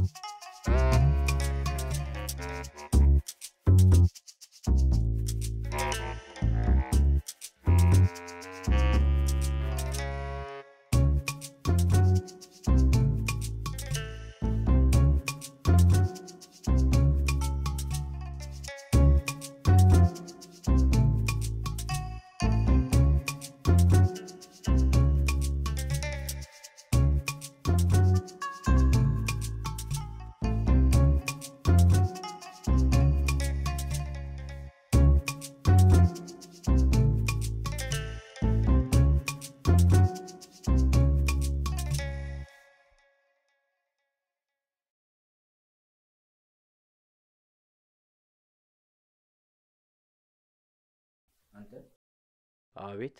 አቤት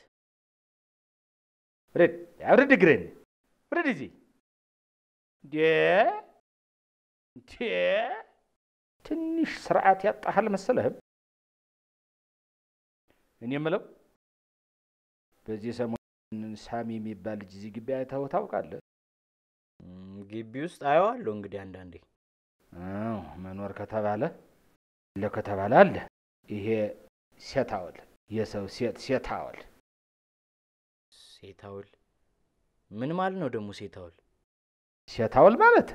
ውረድ፣ አውርድ እግርህን፣ ውረድ እዚህ። እንዴ እንዴ! ትንሽ ስርዓት ያጣህ አልመሰለህም? እኔ የምለው በዚህ ሰሞን ሳሚ የሚባል ልጅ እዚህ ግቢ አይተኸው ታውቃለህ? እም፣ ግቢ ውስጥ አየዋለሁ እንግዲህ አንዳንዴ። አዎ፣ መኖር ከተባለ አለ ከተባለ አለ። ይሄ ሴታወል የሰው ሴት ሴታወል ሴታውል ምን ማለት ነው ደግሞ ሴታውል? ሴታውል ማለት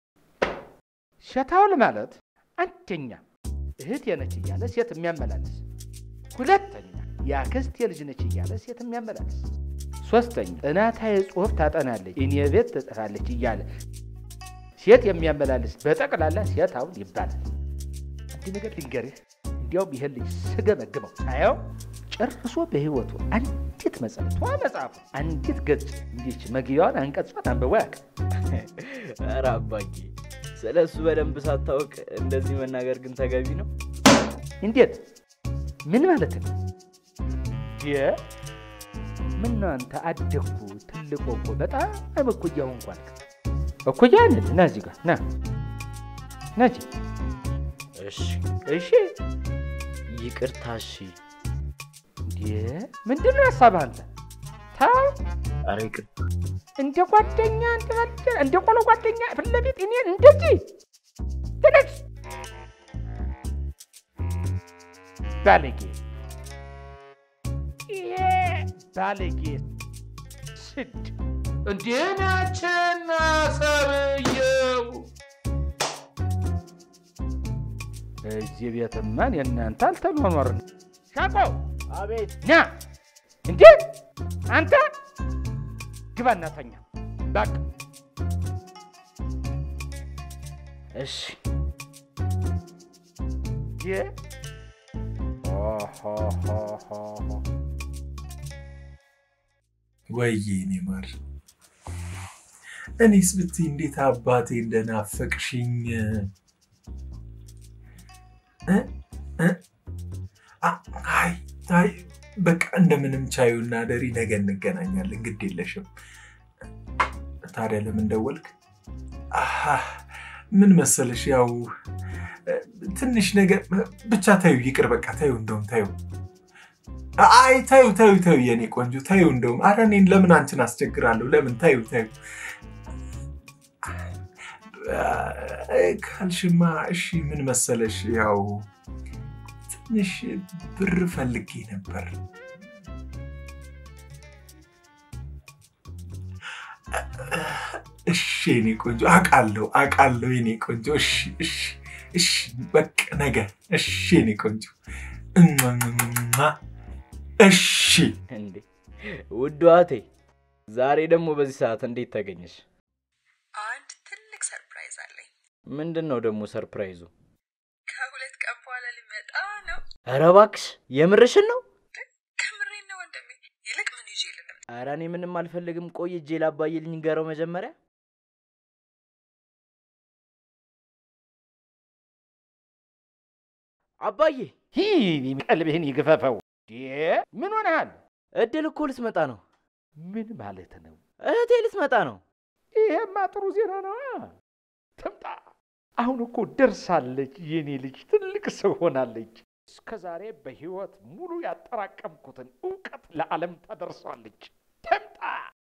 ሴታውል ማለት አንደኛ እህት የነች እያለ ሴት የሚያመላልስ፣ ሁለተኛ የአክስት የልጅ ነች እያለ ሴት የሚያመላልስ፣ ሶስተኛ ጥናታዊ ጽሑፍ ታጠናለች እኔ ቤት ትጽፋለች እያለ ሴት የሚያመላልስ በጠቅላላ ሴታውል ይባላል። አንድ ነገር ልንገርህ፣ እንዲያውም ይህን ልጅ ስገመግመው ሳየው ጨርሶ በህይወቱ አንዲት መጽሐፍ መጽሐፉ አንዲት ገጽ እንዲች መግቢያዋን አንቀጿን አንብቦ ያውቃል። ኧረ አባዬ ስለ እሱ በደንብ ሳታውቅ እንደዚህ መናገር ግን ተገቢ ነው? እንዴት? ምን ማለት ነው? የ ምን ነው አንተ አደግኩ ትልቅ እኮ በጣም እኩያ ሆንኩ አልክ። እኩያ ነህ። ና እዚህ ጋር ና ና እዚህ። እሺ እሺ ይቅርታ። እሺ እንዴ ምንድን ነው ሀሳብህ አንተ? ተው ኧረ ይቅርታ። እንደ ጓደኛ እንደ ባልደ- እንደ ቆሎ ጓደኛ ፊት ለፊት እኔን እንደዚህ ትነስ ባለጌ ይሄ ባለጌ ስድ እንዴ ናችና ሰብየው እዚህ ቤትማ የእናንተ አልተኗኗርን ሻቆ አቤት ና እንዴ አንተ ግባ እናተኛ በቃ እሺ የ ወይዬ እኔ ማር እኔስ ብትይ እንዴት አባቴ እንደናፈቅሽኝ እ? እ? አ- አይ አይ በቃ እንደምንም ቻዩና ደሪ ነገ እንገናኛለን። ግድ የለሽም። ታዲያ ለምን ደወልክ? አሃ ምን መሰለሽ፣ ያው እ፣ ትንሽ ነገር ብቻ ታዩ፣ ይቅር በቃ ታዩ፣ እንደውም ታዩ አይ ታዩ ታዩ ታዩ የኔ ቆንጆ ታዩ። እንደውም አረ እኔን ለምን አንቺን አስቸግራለሁ? ለምን ታዩ ታዩ ካልሽማ እሺ። ምን መሰለሽ ያው ትንሽ ብር ፈልጌ ነበር። እሺ የኔ ቆንጆ አውቃለሁ አውቃለሁ የኔ ቆንጆ እሺ እሺ እሺ በቃ ነገ እሺ የኔ ቆንጆ እሟሟሟ። እሺ እንዴ ውድ እህቴ፣ ዛሬ ደግሞ በዚህ ሰዓት እንዴት ተገኘሽ? አንድ ትልቅ ሰርፕራይዝ አለኝ። ምንድን ነው ደግሞ ሰርፕራይዙ? ከሁለት ቀን በኋላ ሊመጣ ነው። ኧረ እባክሽ የምርሽን ነው? ከምሬን ነው ወንድሜ። ይልቅ ምን ይዤ ልምጣ? ኧረ እኔ ምንም አልፈልግም። ቆይ እጄ ላባዬ ልንገረው መጀመሪያ። አባዬ ቀልብህን ይግፈፈው። ምን ሆነሃል? እድል እኮ ልትመጣ ነው። ምን ማለት ነው? እህቴ ልትመጣ ነው። ይሄማ ጥሩ ዜና ነው። ትምጣ። አሁን እኮ ደርሳለች። የኔ ልጅ ትልቅ ሰው ሆናለች። እስከ ዛሬ በህይወት ሙሉ ያጠራቀምኩትን እውቀት ለዓለም ታደርሷለች። ትምጣ።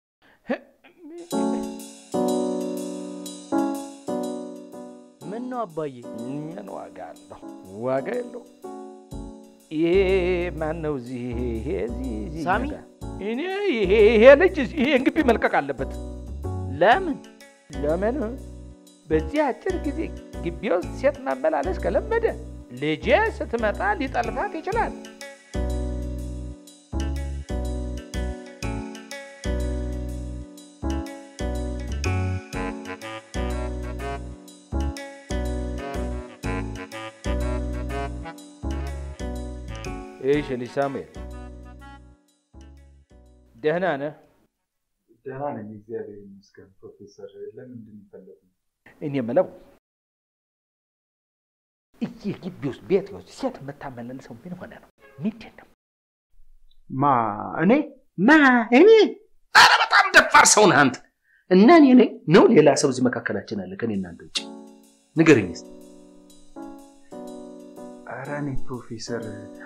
ምን ነው አባዬ? ምን ዋጋ አለው? ዋጋ የለው። ይሄ ማን ነው? እዚህ ይሄ እዚህ እዚህ ሳሚ? ይመጣ። እኔ ይሄ ይሄ ልጅ እዚህ- ይሄን ግቢ መልቀቅ አለበት። ለምን? ለምን? በዚህ አጭር ጊዜ ግቢ ውስጥ ሴት ማመላለስ ከለመደ ልጄ ስትመጣ ሊጠልፋት ይችላል። እሺ ልጅ ሳሙኤል ደህና ነህ? ደህና ነኝ፣ እግዚአብሔር ይመስገን። ፕሮፌሰር ለምንድን ይፈለጉ? እኔ የምለው እዚህ ግቢ ውስጥ ቤት ውስጥ ሴት የምታመላልሰው ምን ሆነ ነው? ምንድን ነው? ማ እኔ ማ እኔ ኧረ በጣም ደፋር ሰው ነህ አንተ። እና እኔ ነኝ ነው ሌላ ሰው እዚህ መካከላችን አለ ከኔ እናንተ ውጭ? ንገረኝ እስኪ። ኧረ እኔ ፕሮፌሰር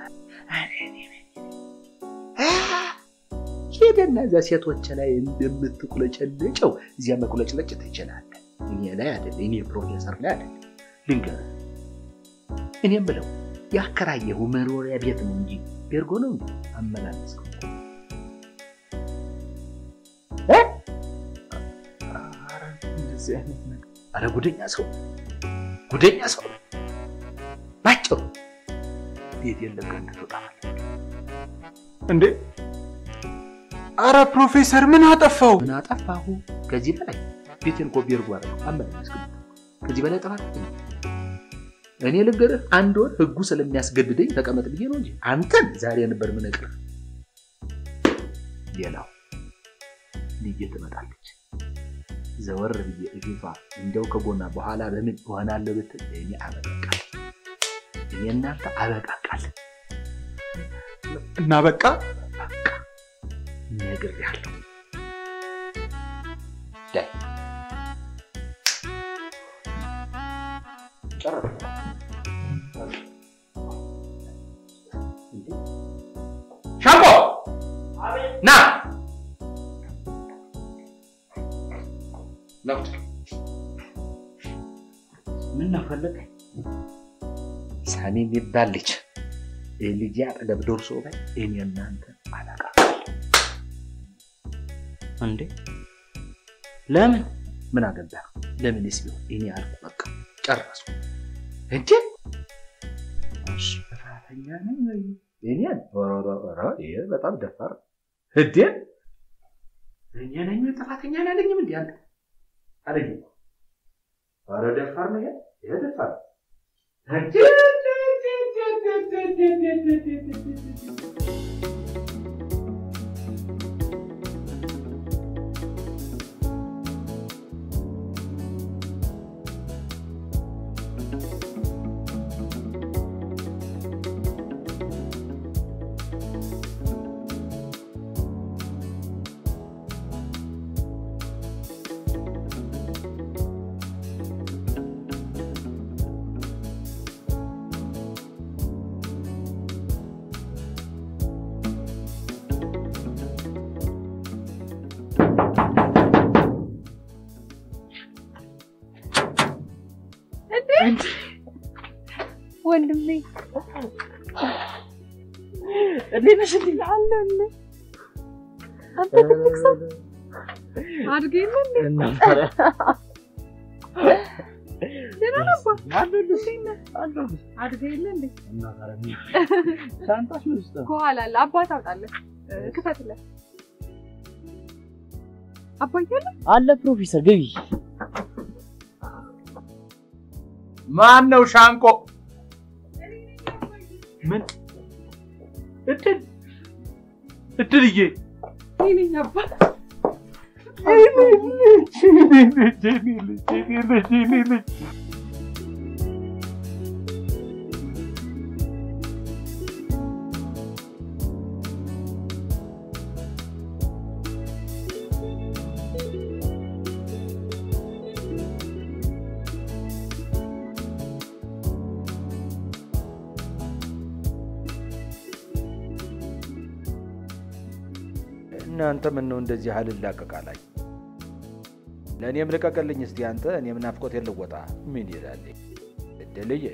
ሄደና እዚያ ሴቶች ላይ እንደምትቁለጨለጨው እዚያ መቁለጭለጭ ትችላለህ። እኔ ላይ አይደለ፣ እኔ ፕሮፌሰር ላይ አይደለ። ልንገርህ፣ እኔ የምለው ያከራየኸው መኖሪያ ቤት ነው እንጂ ቤርጎ ነው እንጂ አመላለስከው እኮ። እ? ኧረ እንደዚህ አይነት ነገር አረ ጉደኛ ሰው ጉደኛ ሰው ነው። ባጭሩ ቤት የለቀህ እንድትወጣ እንዴ! ኧረ ፕሮፌሰር ምን አጠፋው? ምን አጠፋሁ? ከዚህ በላይ ቤቴን እኮ ቤርጎ አደረገው አመላለስከው። ከዚህ በላይ ጥፋት የለም። እኔ ልንገርህ፣ አንድ ወር ህጉ ስለሚያስገድደኝ ተቀመጥ ብዬ ነው እንጂ አንተን ዛሬ ነበር ምነግርህ። ሌላው ልጄ ትመጣለች። ዘወር ብዬ እፊቷ እንደው ከጎና በኋላ በምን እሆናለሁ ብትል እኔ አበቃ እኔ እናንተ አበቃቃለን እና በቃ ነግሬሃለሁ። ዳይ ጨረስኩ። ሻምፖ ና ነው ምን ነው ፈለግ ሳሚ የሚባል ልጅ ልጅ አጠገብ ደርሶ ባይ እኔ እናንተ አለቃ እንዴ ለምን ምን አገባ ለምንስ ቢሆን እኔ አልኩ በቃ ጨረስኩ እንዴ እሺ ጥፋተኛ ነኝ ወይ እኔን ኧረ ኧረ ይሄ በጣም ደፋር እንዴ እኔ ነኝ ወይ ጥፋተኛ አላለኝም እንዴ አንተ አለኝ ኧረ ደፋር ነው ይሄ ይሄ ደፋር እንዴ ወንድሜ እንዴት ነሽ? እንዴ አለሁልህ። አንተ ትልቅ ሰው አድገህ የለ እንዴ? ደህና ነህ አባ? እንዴት ነህ? አድገህ የለ እንዴ? ሻንጣሽ ምን ውስጥ ነው? ከኋላ አለ። አባት አውጣለህ፣ ክፈትለት። አባዬ አለ? አለ ፕሮፌሰር ግቢ። ማን ነው ሻንቆ? ምን እድል እድልዬ እኔ ነኝ አባ። እናንተ ምን ነው እንደዚህ አልላቀቃላኝ? ለእኔም ልቀቅልኝ እስቲ አንተ። እኔም ናፍቆት የልወጣ ምን ይላል እድልዬ?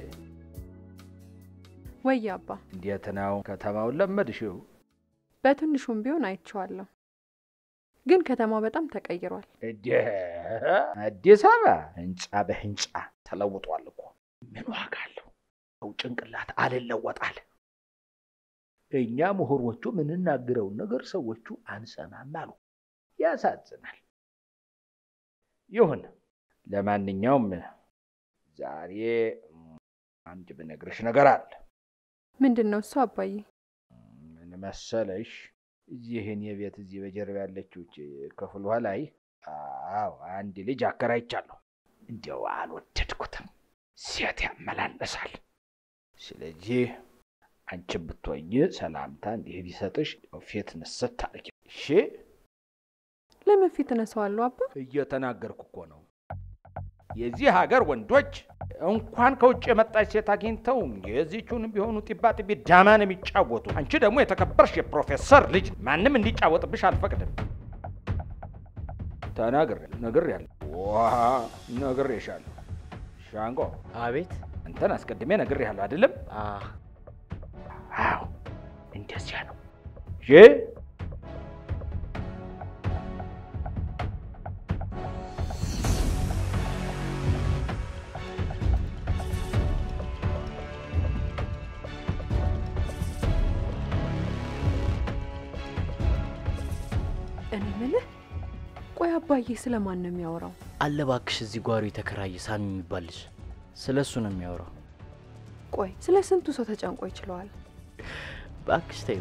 ወይ አባ፣ እንዴት ነው ከተማውን ለመድሽው? በትንሹም ቢሆን አይቼዋለሁ፣ ግን ከተማው በጣም ተቀይሯል። እዴ አዲስ አበባ ህንፃ በህንፃ ተለውጧል እኮ። ምን ዋጋ አለው? ሰው ጭንቅላት አልለወጣል። እኛ ምሁሮቹ የምንናገረውን ነገር ሰዎቹ አንሰማም አሉ። ያሳዝናል። ይሁን። ለማንኛውም ዛሬ አንድ ብነግርሽ ነገር አለ። ምንድን ነው እሱ አባዬ? ምን መሰለሽ፣ እዚህ እኔ ቤት እዚህ በጀርባ ያለችው ይህች ክፍሏ ላይ አዎ አንድ ልጅ አከራይቻለሁ። እንዲያው አልወደድኩትም፣ ሴት ያመላለሳል። ስለዚህ አንቺ ብትወኝ ሰላምታ እንዲህ ቢሰጥሽ ፊት ንስት አድርጊ። እሺ? ለምን ፊት እነሳዋለሁ አባ? እየተናገርኩ እኮ ነው። የዚህ ሀገር ወንዶች እንኳን ከውጭ የመጣች ሴት አግኝተው የዚቹንም ቢሆኑ ጢባ ጢቢ ዳማን የሚጫወቱ፣ አንቺ ደግሞ የተከበርሽ የፕሮፌሰር ልጅ ማንም እንዲጫወጥብሽ አልፈቅድም። ተናግሬ ነግሬያለሁ። ዋ ነግሬሻለሁ። ሻንቆ አቤት። አንተን አስቀድሜ ነግሬያለሁ አይደለም? አ አዎ እንደዚያ ነው። እሺ እኔ የምልህ ቆይ አባዬ ስለማን ነው የሚያወራው? አለ እባክሽ፣ እዚህ ጓሮ የተከራየ ሳሚ የሚባል ልጅ ስለ እሱ ነው የሚያወራው። ቆይ ስለ ስንቱ ሰው ተጨንቆ ይችለዋል? እባክሽ ተይው።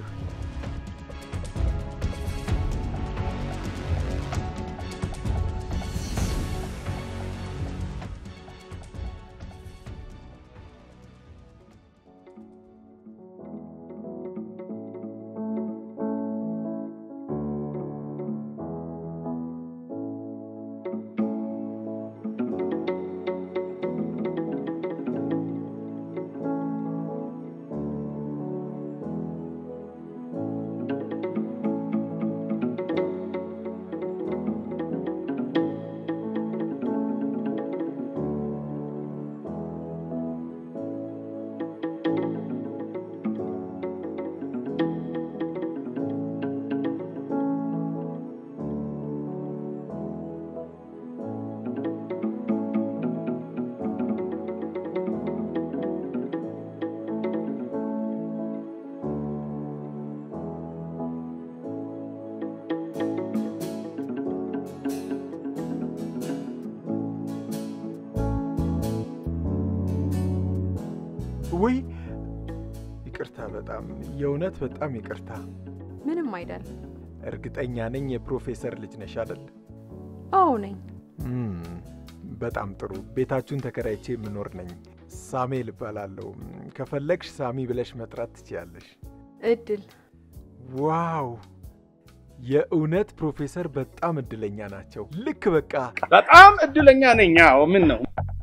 ውይ ይቅርታ፣ በጣም የእውነት በጣም ይቅርታ። ምንም አይደል። እርግጠኛ ነኝ የፕሮፌሰር ልጅ ነሽ አይደል? አዎ ነኝ። እም፣ በጣም ጥሩ። ቤታችሁን ተከራይቼ የምኖር ነኝ። ሳሜል እባላለሁ። ከፈለግሽ ሳሚ ብለሽ መጥራት ትችያለሽ። እድል ዋው! የእውነት ፕሮፌሰር በጣም እድለኛ ናቸው። ልክ በቃ በጣም እድለኛ ነኝ። አዎ ምን ነው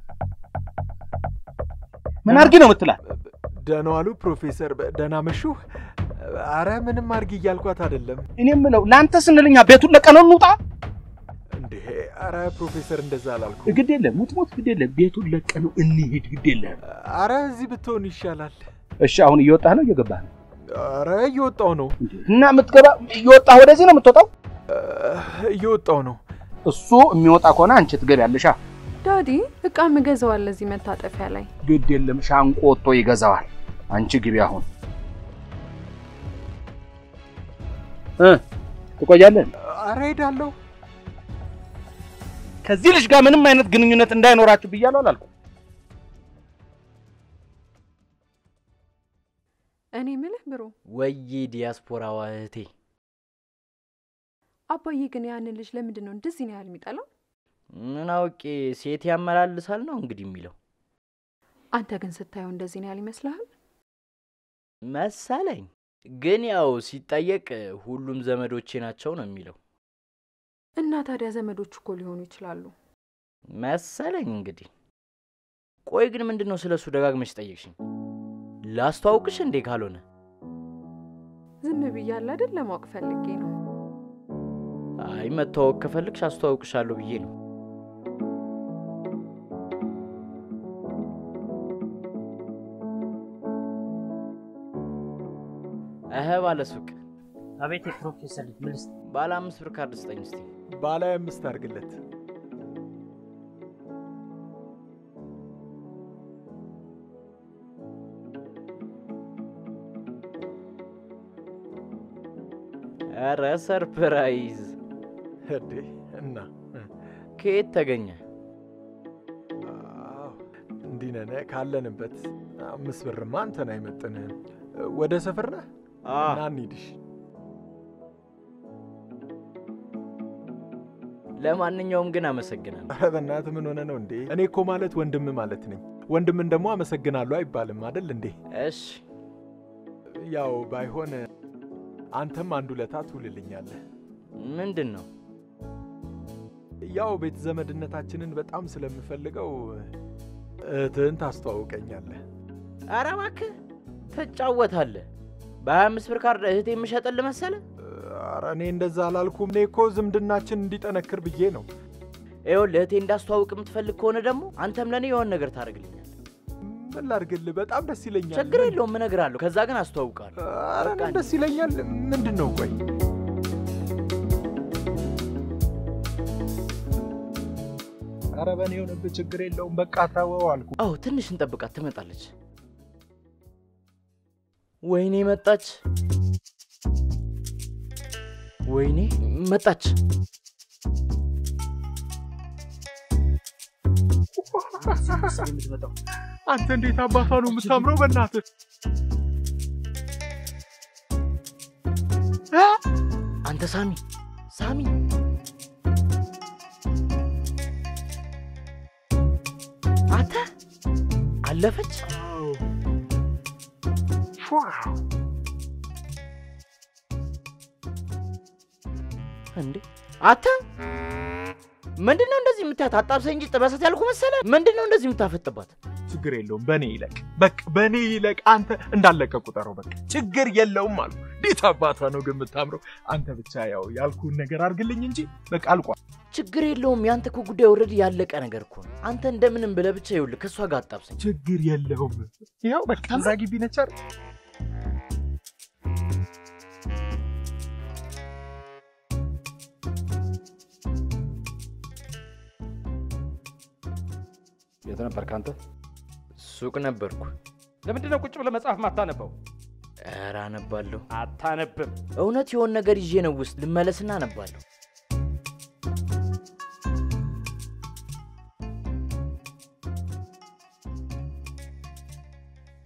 ምን አድርጊ ነው የምትላት? ደህና ዋሉ ፕሮፌሰር፣ ደህና መሹ። አረ ምንም አድርጊ እያልኳት አይደለም። እኔ የምለው ለአንተ ስንልኛ ቤቱን ለቀነው እንውጣ። እንዴ አረ ፕሮፌሰር እንደዛ አላልኩ። ግድ የለም ሙት ሙት፣ ግድ የለም ቤቱን ለቀነው እንሂድ። ግድ የለም። አረ እዚህ ብትሆን ይሻላል። እሺ አሁን እየወጣህ ነው እየገባህ ነው? አረ እየወጣው ነው። እና የምትገባ እየወጣህ ወደዚህ ነው የምትወጣው? እየወጣው ነው። እሱ የሚወጣ ከሆነ አንቺ ትገቢያለሽ። ዳዲ እቃ ምገዛዋል እዚህ መታጠፊያ ላይ። ግድ የለም ሻንቆ ወጥቶ ይገዛዋል። አንቺ ግቢ አሁን እ ትቆያለህ? አረ ሄዳለሁ። ከዚህ ልጅ ጋር ምንም አይነት ግንኙነት እንዳይኖራችሁ ብያለሁ አላልኩም? እኔ ምልህ ብሮ፣ ወዬ ዲያስፖራዋ እህቴ፣ አባዬ ግን ያንን ልጅ ለምንድን ነው እንደዚህ ነው ያህል የሚጠላው? ምን አውቄ ሴት ያመላልሳል ነው እንግዲህ የሚለው አንተ ግን ስታየው እንደዚህ ነው ያህል ይመስልሃል? መሰለኝ። ግን ያው ሲጠየቅ ሁሉም ዘመዶቼ ናቸው ነው የሚለው እና ታዲያ ዘመዶች እኮ ሊሆኑ ይችላሉ መሰለኝ። እንግዲህ ቆይ ግን ምንድን ነው ስለ እሱ ደጋግመሽ ጠየቅሽኝ? ላስተዋውቅሽ እንዴ? ካልሆነ ዝም ብያለሁ አይደል? ለማወቅ ፈልጌ ነው። አይ መተዋወቅ ከፈልግሽ አስተዋውቅሻለሁ ብዬ ነው። እህ ባለ ሱቅ አቤት የፕሮፌሰር ልጅ ምን ልስጥ? ባለ አምስት ብር ካርድ ስጠኝ እስቲ። ባለ አምስት አድርግለት። ኧረ ሰርፕራይዝ! እዴ እና ከየት ተገኘ? አዎ፣ እንዲህ ነን ካለንበት። አምስት ብርማ አንተን አይመጥንህም። ወደ ሰፈር ነህ? ና እንሂድሽ። ለማንኛውም ግን አመሰግናለሁ። ኧረ በእናትህ ምን ሆነ ነው እንዴ? እኔ እኮ ማለት ወንድም ማለት ነኝ። ወንድምን ደግሞ አመሰግናለሁ አይባልም አይደል እንዴ? እሺ፣ ያው ባይሆን አንተም አንድ ውለታ ትውልልኛለህ። ምንድን ነው? ያው ቤተ ዘመድነታችንን በጣም ስለምፈልገው እህትህን ታስተዋውቀኛለህ። ኧረ እባክህ ትጫወታለህ። በሀያ አምስት ብር ካርድ እህቴ የምሸጥልህ መሰለህ? ኧረ እኔ እንደዛ አላልኩም። እኔ እኮ ዝምድናችን እንዲጠነክር ብዬ ነው። ይኸውልህ እህቴ እንዳስተዋውቅ የምትፈልግ ከሆነ ደግሞ አንተም ለእኔ የሆነ ነገር ታደርግልኛል። ምን ላድርግልህ? በጣም ደስ ይለኛል። ችግር የለውም እነግርሃለሁ። ከዛ ግን አስተዋውቃለሁ። ኧረ እኔም ደስ ይለኛል። ምንድን ነው ቆይ ኧረ በእኔ የሆነብህ ችግር የለውም። በቃ ተወው አልኩ። አዎ ትንሽ እንጠብቃት፣ ትመጣለች። ወይኔ መጣች! ወይኔ መጣች! የምትመጣው አንተ እንዴት አባቷ ነው የምታምረው? በእናትህ አንተ ሳሚ ሳሚ አንተ አለፈች። እንዴ አንተ ምንድን ነው እንደዚህ የምታያት? አጣብሰኝ እንጂ ጥበሳት ያልኩ መሰለ። ምንድን ነው እንደዚህ የምታፈጥባት? ችግር የለውም በእኔ ይለቅ። በቃ በእኔ ይለቅ። አንተ እንዳለቀ ቁጠረው። በቃ ችግር የለውም አልኩ። እንዴት አባቷ ነው ግን የምታምረው። አንተ ብቻ ያው ያልኩህን ነገር አድርግልኝ እንጂ በቃ አልቋል። ችግር የለውም። ያንተ እኮ ጉዳይ ኦልሬዲ ያለቀ ነገር እኮ ነው። አንተ እንደምንም ብለህ ብቻ ይኸውልህ ከእሷ ጋር አጣብሰኝ። ችግር የለውም። ይኸው በቃ እዛ ግቢ ነች አይደል? የት ነበርክ አንተ? ሱቅ ነበርኩ። ለምንድን ነው ቁጭ ብለህ መጽሐፍ ማታነበው? ኧረ አነባለሁ። አታነብም። እውነት የሆን ነገር ይዤ ነው ውስጥ ልመለስና አነባለሁ።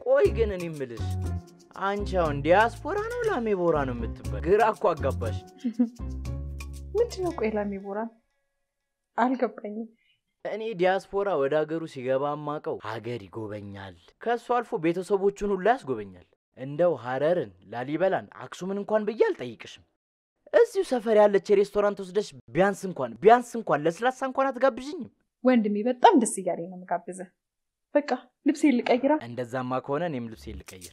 ቆይ ግን እኔ የምልሽ አንቺ አሁን ዲያስፖራ ነው ላሜ ቦራ ነው የምትባል? ግራ እኮ አጋባሽ። ምንድን ነው ቆይ ላሜ ቦራ? አልገባኝም። እኔ ዲያስፖራ ወደ ሀገሩ ሲገባ ማቀው ሀገር ይጎበኛል፣ ከእሱ አልፎ ቤተሰቦቹን ሁሉ ያስጎበኛል። እንደው ሀረርን፣ ላሊበላን፣ አክሱምን እንኳን ብዬ አልጠይቅሽም። እዚሁ ሰፈር ያለች የሬስቶራንት ወስደሽ ቢያንስ እንኳን ቢያንስ እንኳን ለስላሳ እንኳን አትጋብዥኝም? ወንድሜ በጣም ደስ እያለኝ ነው የምጋብዝህ። በቃ ልብሴ ልቀይራ። እንደዛማ ከሆነ እኔም ልብሴ ልቀይር።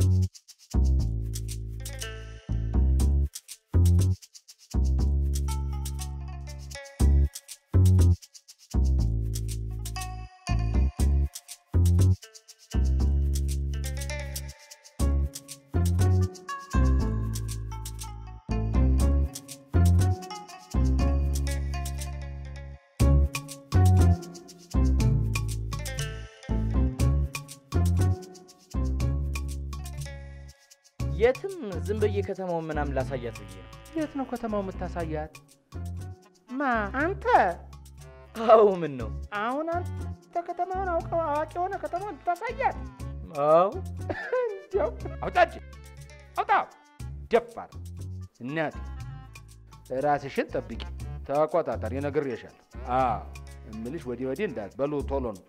የትም ዝም ብዬ ከተማውን ምናምን ላሳያት ብዬ ነው። የት ነው ከተማው የምታሳያት? ማ አንተ? አዎ ምን ነው? አሁን አንተ ከተማውን አውቀው አዋቂ የሆነ ከተማውን ታሳያት? አዎ እንዲያው አውጣ እጅ አውጣ። ደፋር እናቴ፣ ራስሽን ጠብቂ፣ ተቆጣጠሪ። ነግሬሻለሁ። አዎ እምልሽ ወዲህ ወዲህ እንዳት በሉ ቶሎ ነው።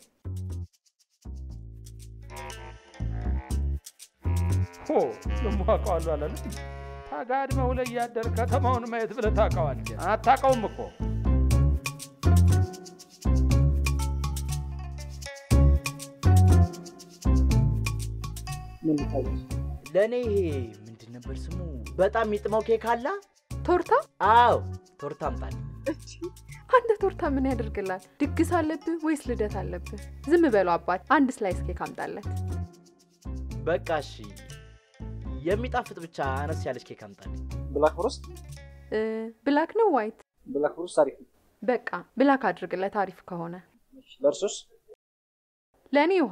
ሆ ደሞ አውቀዋለሁ አላለም። ተጋድመው ላይ እያደር ከተማውን ማየት ብለህ ታውቀዋለህ? አታውቀውም እኮ ለእኔ ይሄ ምንድን ነበር ስሙ? በጣም የሚጥመው ኬክ አላ ቶርታ? አዎ ቶርታ አምጣልኝ። እቺ አንተ ቶርታ ምን ያደርግላል? ድግስ አለብህ ወይስ ልደት አለብህ? ዝም በለው አባት፣ አንድ ስላይስ ኬክ አምጣለት። በቃ እሺ፣ የሚጣፍጥ ብቻ አነስ ያለች ኬክ አምጣልኝ። ብላክ ፎረስት እ፣ ብላክ ነው ዋይት? ብላክ ፎረስት አሪፍ ነው። በቃ ብላክ አድርግለት አሪፍ ከሆነ። ለእርሶስ? ለእኔ ውሃ።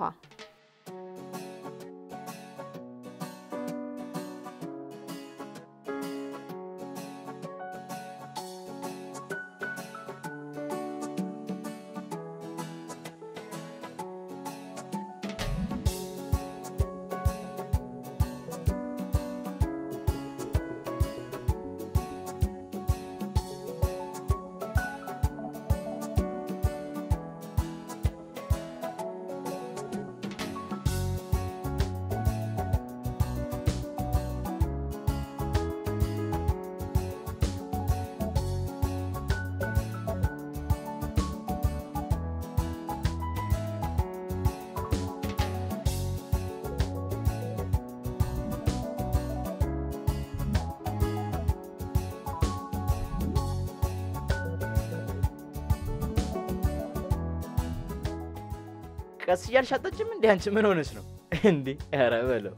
ቀስ እያልሽ አጠጭም እንዴ? አንቺ ምን ሆነች ነው እንዴ? ኧረ በለው።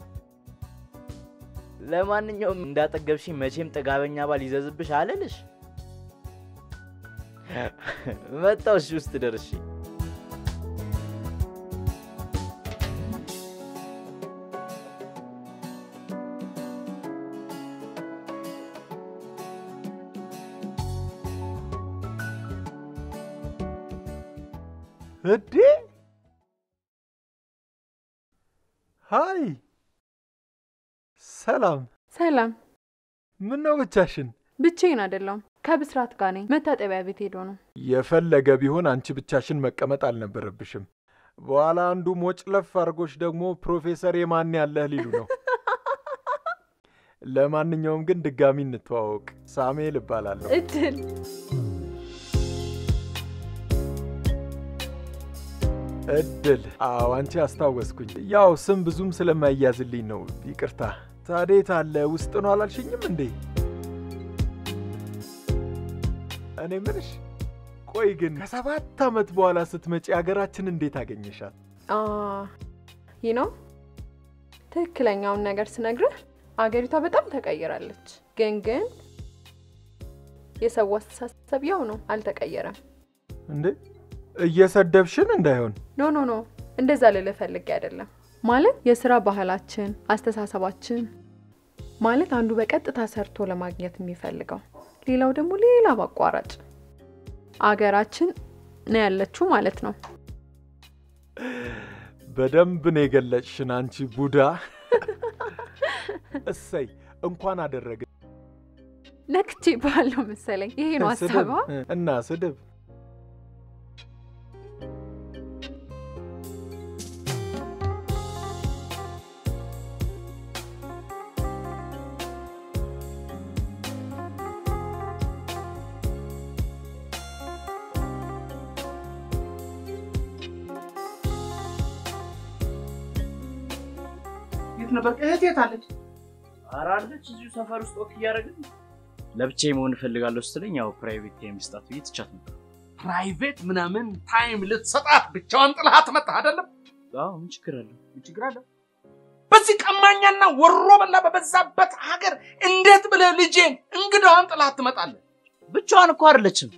ለማንኛውም እንዳጠገብሽኝ መቼም ጥጋበኛ ባል ይዘዝብሽ አለልሽ። መጣው እሺ፣ ውስጥ ደርሼ እዴ ሃይ፣ ሰላም። ሰላም። ምን ነው ብቻሽን? ብቻዬን አይደለሁም፣ ከብስራት ጋር ነኝ። መታጠቢያ ቤት ሄዶ ነው። የፈለገ ቢሆን አንቺ ብቻሽን መቀመጥ አልነበረብሽም። በኋላ አንዱ ሞጭለፍ አድርጎች ደግሞ ፕሮፌሰር የማን ያለህ ሊሉ ነው። ለማንኛውም ግን ድጋሚ እንተዋወቅ። ሳሙኤል እባላለሁ። እድል እድል። አዎ አንቺ አስታወስኩኝ። ያው ስም ብዙም ስለማይያዝልኝ ነው፣ ይቅርታ። ታዴት አለ ውስጥ ነው አላልሽኝም እንዴ? እኔ ምልሽ፣ ቆይ ግን ከሰባት ዓመት በኋላ ስትመጪ ሀገራችን እንዴት አገኘሻት? ይህ ነው ትክክለኛውን ነገር ስነግርህ፣ አገሪቷ በጣም ተቀይራለች። ግን ግን የሰው አስተሳሰብ ያው ነው፣ አልተቀየረም። እንዴ እየሰደብሽን እንዳይሆን ኖ ኖ ኖ እንደዛ ልልህ ፈልጌ አይደለም። ማለት የስራ ባህላችን፣ አስተሳሰባችን ማለት አንዱ በቀጥታ ሰርቶ ለማግኘት የሚፈልገው ሌላው ደግሞ ሌላ ማቋራጭ አገራችን ነው ያለችው ማለት ነው። በደንብ ነው የገለጽሽን አንቺ ቡዳ። እሰይ እንኳን አደረገ ነክቼ ባለው መሰለኝ። ይሄ ነው ስድብ ሀሳቧ። እና ስድብ የት ነበር እህቴ? የት አለች? ኧረ አለች እዚሁ ሰፈር ውስጥ ወክ እያደረግን ለብቻዬ መሆን እፈልጋለሁ ስትለኝ ያው ፕራይቬት ታይም ስጣት ብዬ ትቻት ነበር። ፕራይቬት ምናምን ታይም ልትሰጣት ብቻዋን ጥልሃት መጣህ አይደለም? አዎ ምን ችግር አለው? ምን ችግር አለው? በዚህ ቀማኛና ወሮ በላ በበዛበት ሀገር እንዴት ብለህ ልጄን እንግዳዋን ጥላት ትመጣለህ? ብቻዋን እኮ አይደለችም።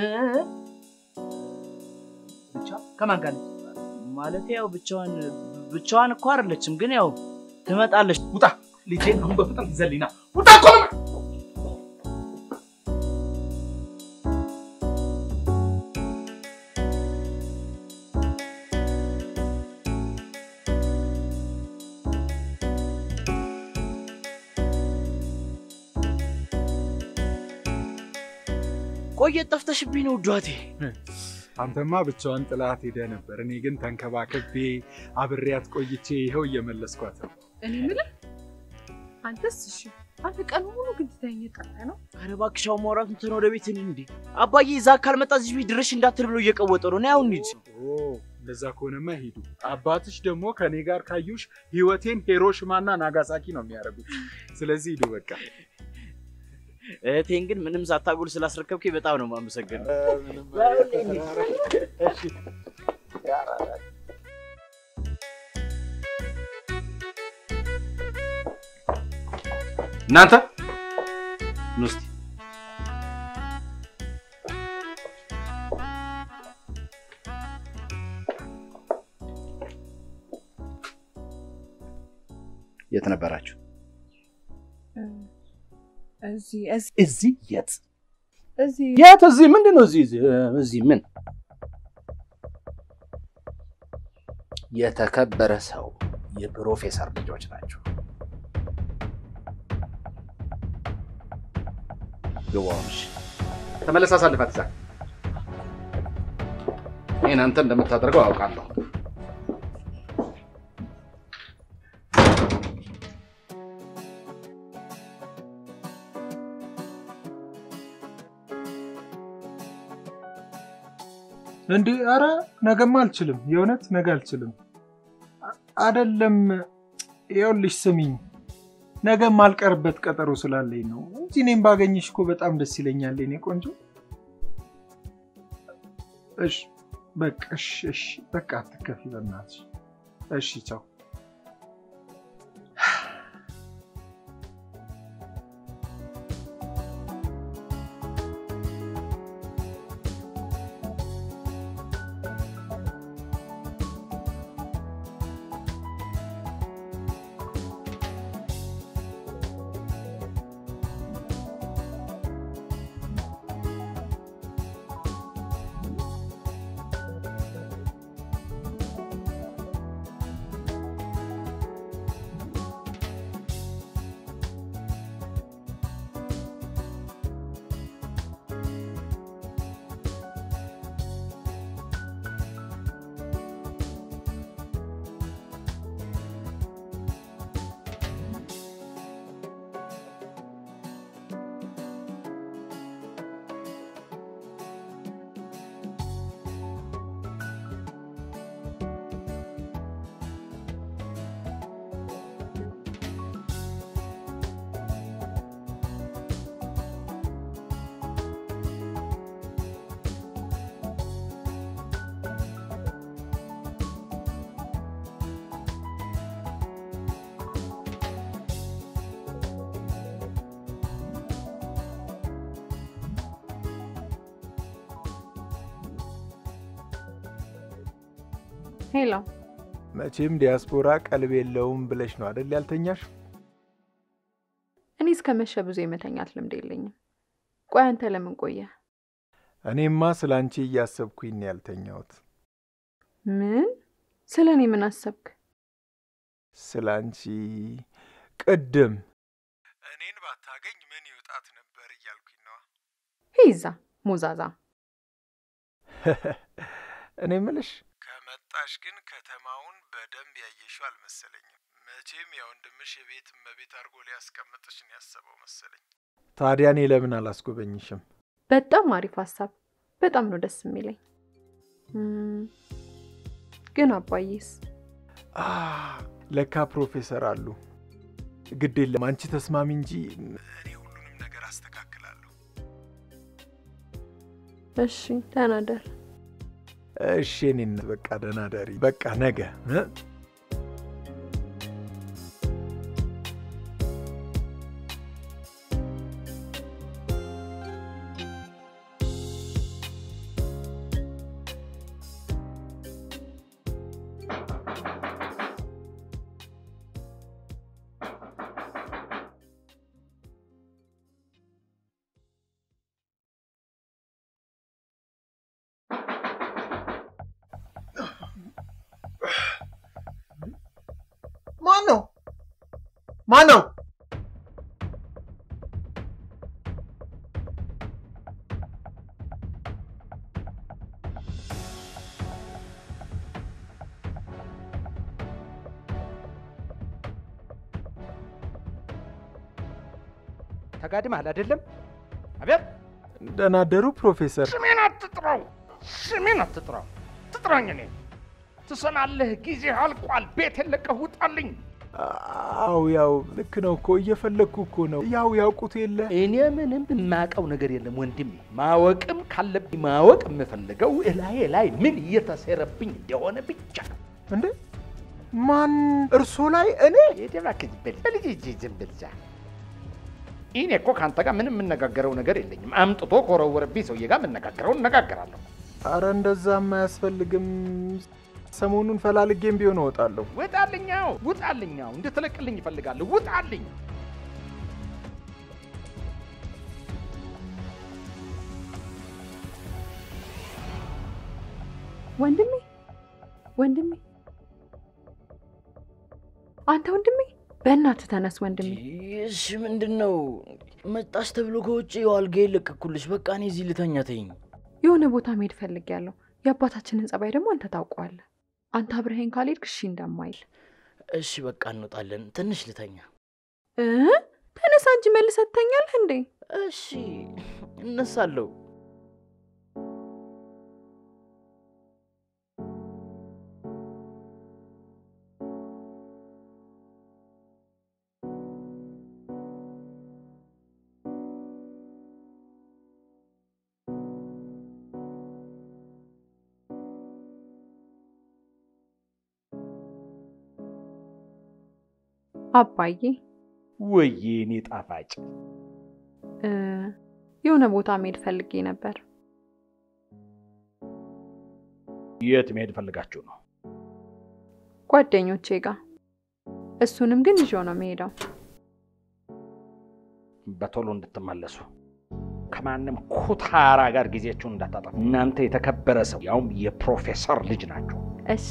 ብቻ ከማን ጋር ነች? ማለት ያው ብቻዋን ብቻዋን እኮ አይደለችም፣ ግን ያው ትመጣለች። ውጣ! ልጄን አሁን በፍጥነት ይዘልኝና ውጣ እኮ ነው ቆየት ጠፍተሽብኝ ነው ውዷቴ። አንተማ ብቻዋን ጥላት ሄደ ነበር። እኔ ግን ተንከባክቤ አብሬያት ቆይቼ ይኸው እየመለስኳት ነው። እኔ የምልህ አንተስ እሺ፣ አንተ ቀን ሙሉ ግን ትተኸኝ የጠፋህ ነው። ኧረ እባክሽ አሁን ማውራቱን ትተን ወደ ቤት እንሂድ። እንዴ አባዬ እዛ ካልመጣ እዚህ ቤት ድረሽ እንዳትል ብሎ እየቀወጠ ነው። ነይ አሁን እንሂድ። ኦ እንደዛ ከሆነማ ሂዱ። አባትሽ ደግሞ ከኔ ጋር ካዩሽ ህይወቴን ሂሮሽማና ናጋሳኪ ነው የሚያደርጉት። ስለዚህ ሂዱ በቃ። እህቴን ግን ምንም ሳታጎል ስላስረከብከኝ በጣም ነው የማመሰግነው። እናንተ ኑ እስኪ የት ነበራችሁ? እዚህ እዚህ የት እዚህ የት እዚህ ምንድን ነው እዚህ እዚህ ምን የተከበረ ሰው የፕሮፌሰር ልጆች ናቸው። ግባዎች ተመለስ፣ አሳልፋት እዛ ይህን አንተ እንደምታደርገው አውቃለሁ። እንዴ አረ ነገማ አልችልም። የእውነት ነገ አልችልም። አደለም ይኸውልሽ ስሚኝ፣ ነገ ማልቀርበት ቀጠሮ ስላለኝ ነው እንጂ እኔም ባገኝሽ እኮ በጣም ደስ ይለኛል የኔ ቆንጆ። እሺ በቃ እሺ፣ እሺ በቃ አትከፊ በእናትሽ። እሺ ቻው። ሄሎ መቼም ዲያስፖራ ቀልብ የለውም ብለሽ ነው አደል ያልተኛሽ? እኔ እስከ መሸ ብዙ የመተኛት ልምድ የለኝም። ቆይ አንተ ለምን ቆየ? እኔማ ስለ አንቺ እያሰብኩኝ ነው ያልተኛሁት። ምን ስለ እኔ ምን አሰብክ? ስለ አንቺ ቅድም እኔን ባታገኝ ምን ይውጣት ነበር እያልኩኝ ነዋ። ሂዛ ሞዛዛ። እኔ ምልሽ ከመጣሽ ግን ከተማውን በደንብ ያየሽው አልመሰለኝም። መቼም የወንድምሽ የቤት እመቤት አድርጎ ሊያስቀምጥሽ ነው ያሰበው መሰለኝ። ታዲያ እኔ ለምን አላስጎበኝሽም? በጣም አሪፍ ሀሳብ። በጣም ነው ደስ የሚለኝ። እም፣ ግን አባዬስ? አ፣ ለካ ፕሮፌሰር አሉ። ግድ የለም አንቺ ተስማሚ እንጂ እኔ ሁሉንም ነገር አስተካክላለሁ። እሺ ደህና ደር። እሺ እኔን በቃ ደህና ደሪ። በቃ ነገ እ? ማን ነው? ማን ነው? ተጋድመሃል አይደለም? አቤት ደህና አደሩ ፕሮፌሰር። ስሜን አትጥራው፣ ስሜን አትጥራው። ትጥራኝ እኔ ትሰማለህ? ጊዜ አልቋል። ቤቴን ለቀህ ውጣልኝ። አው ያው ልክ ነው እኮ እየፈለግኩ እኮ ነው። ያው ያውቁት የለ እኔ ምንም የማውቀው ነገር የለም ወንድሜ። ማወቅም ካለብኝ ማወቅ የምፈልገው እላዬ ላይ ምን እየተሴረብኝ እንደሆነ ብቻ ነው። እንዴ ማን እርሶ ላይ እኔ እባክህ ዝም በል በልጅ እጅ ዝም በል እዛ። እኔ እኮ ከአንተ ጋር ምንም የምነጋገረው ነገር የለኝም። አምጥቶ ከወረወረብኝ ሰውዬ ጋር የምነጋገረው እነጋገራለሁ። አረ እንደዛም አያስፈልግም። ሰሞኑን ፈላልጌም ቢሆን እወጣለሁ። ውጣልኛው፣ ውጣልኛው፣ እንድትለቅልኝ ይፈልጋለሁ። ውጣልኝ። ወንድሜ ወንድሜ፣ አንተ ወንድሜ፣ በእናትህ ተነስ ወንድሜ። እሺ ምንድን ነው? መጣሽ ተብሎ ከውጭ አልጋዬ ለቀኩልሽ። በቃ እኔ እዚህ ልተኛ ተይኝ። የሆነ ቦታ መሄድ ፈልጌያለሁ። የአባታችንን ጸባይ ደግሞ አንተ ታውቀዋለህ። አንተ አብረኸኝ ካልሄድክ እሺ እንደማይል። እሺ በቃ እንወጣለን። ትንሽ ልተኛ። እ ተነሳ እንጂ መልሰህ ትተኛለህ እንዴ? እሺ እነሳለሁ። አባዬ ወዬ እኔ ጣፋጭ እ የሆነ ቦታ መሄድ ፈልጌ ነበር። የት መሄድ ፈልጋችሁ ነው? ጓደኞቼ ጋር። እሱንም ግን ይዤው ነው የምሄደው። በቶሎ እንድትመለሱ ከማንም ኩታራ ጋር ጊዜያችሁን እንዳታጠፉ። እናንተ የተከበረ ሰው ያውም የፕሮፌሰር ልጅ ናቸው። እሺ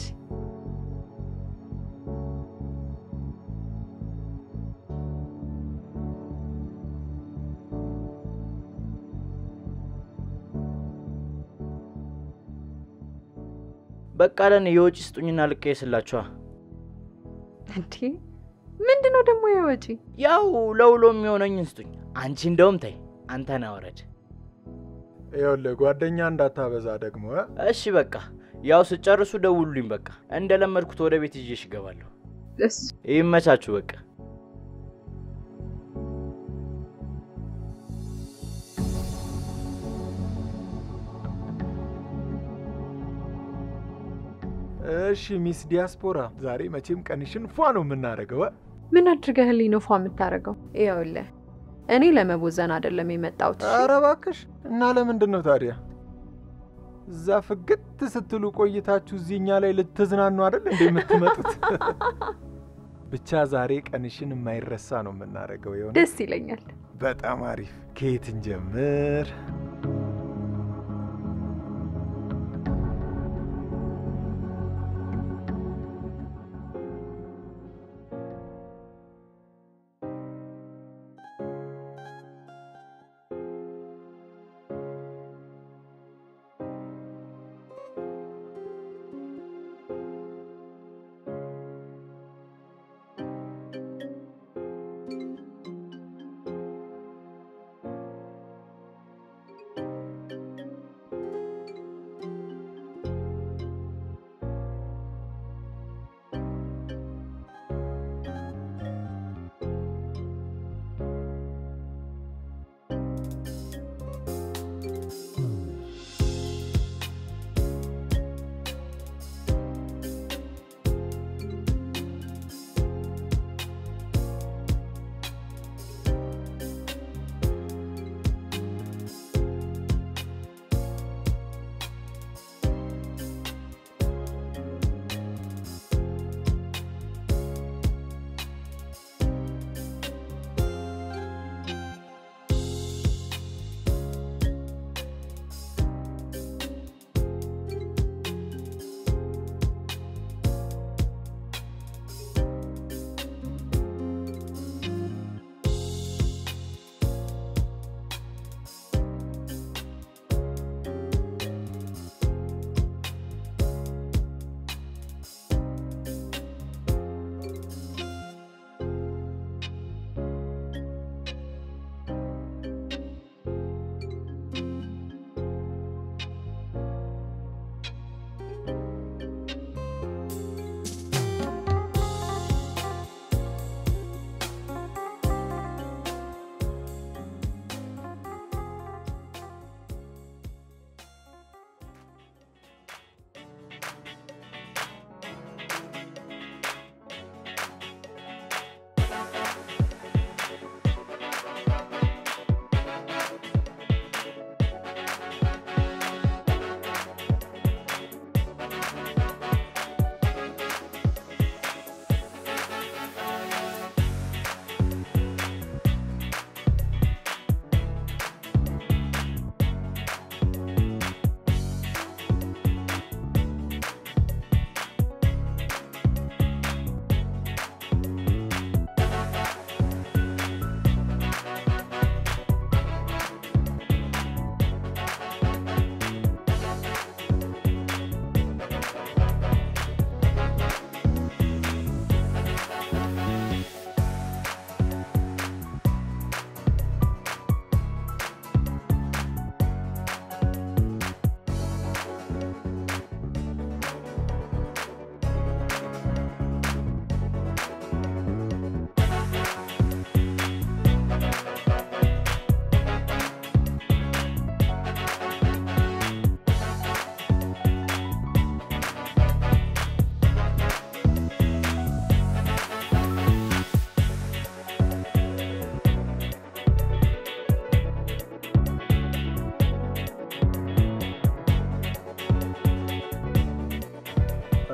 በቃ ለን የወጪ ስጡኝና ልቀየስላችኋ። እንዴ ምንድን ነው ደግሞ የወጪ? ያው ለውሎ የሚሆነኝን ስጡኝ። አንቺ እንደውም ተይ፣ አንተን አወረድ። ይኸውልህ ጓደኛ እንዳታበዛ ደግሞ እ? እሺ በቃ ያው ስጨርሱ ደውሉልኝ። በቃ እንደለመድኩት ወደ ቤት ይዤሽ እገባለሁ። ይመቻችሁ በቃ እሺ ሚስ ዲያስፖራ፣ ዛሬ መቼም ቀንሽን ፏ ነው የምናደርገው። እ? ምን አድርገህልኝ ነው ፏ የምታደርገው? ይኸውልህ እኔ ለመቦዘን አይደለም የመጣሁት። እሺ? ኧረ እባክሽ እና ለምንድን ነው ታዲያ እዛ ፍግት ስትሉ ቆይታችሁ እዚህ እኛ ላይ ልትዝናኑ አይደል እንደ የምትመጡት? ብቻ ዛሬ ቀንሽን የማይረሳ ነው የምናደርገው። የሆነ ደስ ይለኛል። በጣም አሪፍ። ከየት እንጀምር?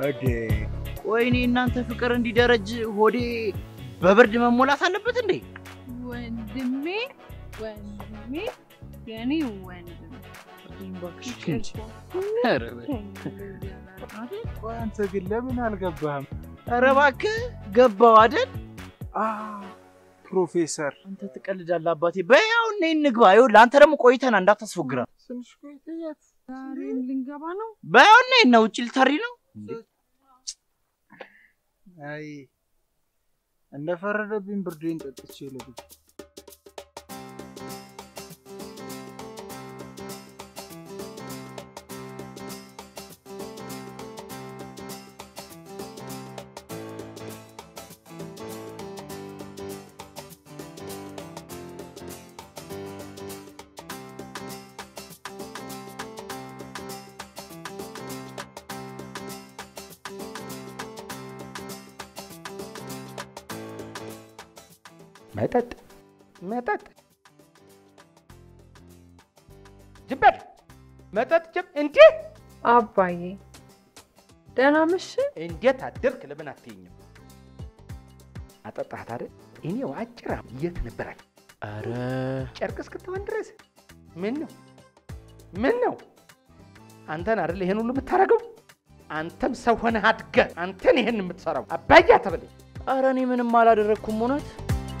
እዴ ወይኔ እናንተ ፍቅር እንዲደረጅ ሆዴ በብርድ መሞላት አለበት እንዴ? ወንድሜ ወንድሜ የኔ ወንድም ኧረ ቆይ አንተ ግን ለምን አልገባህም? ኧረ እባክህ ገባው አይደል? ፕሮፌሰር አንተ ትቀልዳለህ አባቴ። በይ አሁን ነይ እንግባ። ይኸውልህ አንተ ደግሞ ቆይተና እንዳታስፎግራ። ትንሽ ቆይተኛት ዛሬም ልንገባ ነው። በይ አሁን ነይ እና ውጭ ልታሪ ነው። አይ እንደፈረደብኝ ብርዴን ጠጥቼ ልግባ። መጠጥ መጠጥ ጅበድ መጠጥ ጅብ እንዴ! አባዬ ደህና መሽ። እንዴት አደርክ? ለምን አትይኝም? አጠጣት አይደል? እኔው አጭራ የት ነበራል? ኧረ ጨርቅ እስክትሆን ድረስ ምን ነው ምን ነው? አንተን አይደል ይሄን ሁሉ የምታደርገው? አንተም ሰው ሆነህ አድገህ አንተን ይሄን የምትሰራው አባያ ተብለህ ኧረ እኔ ምንም አላደረግኩም እውነት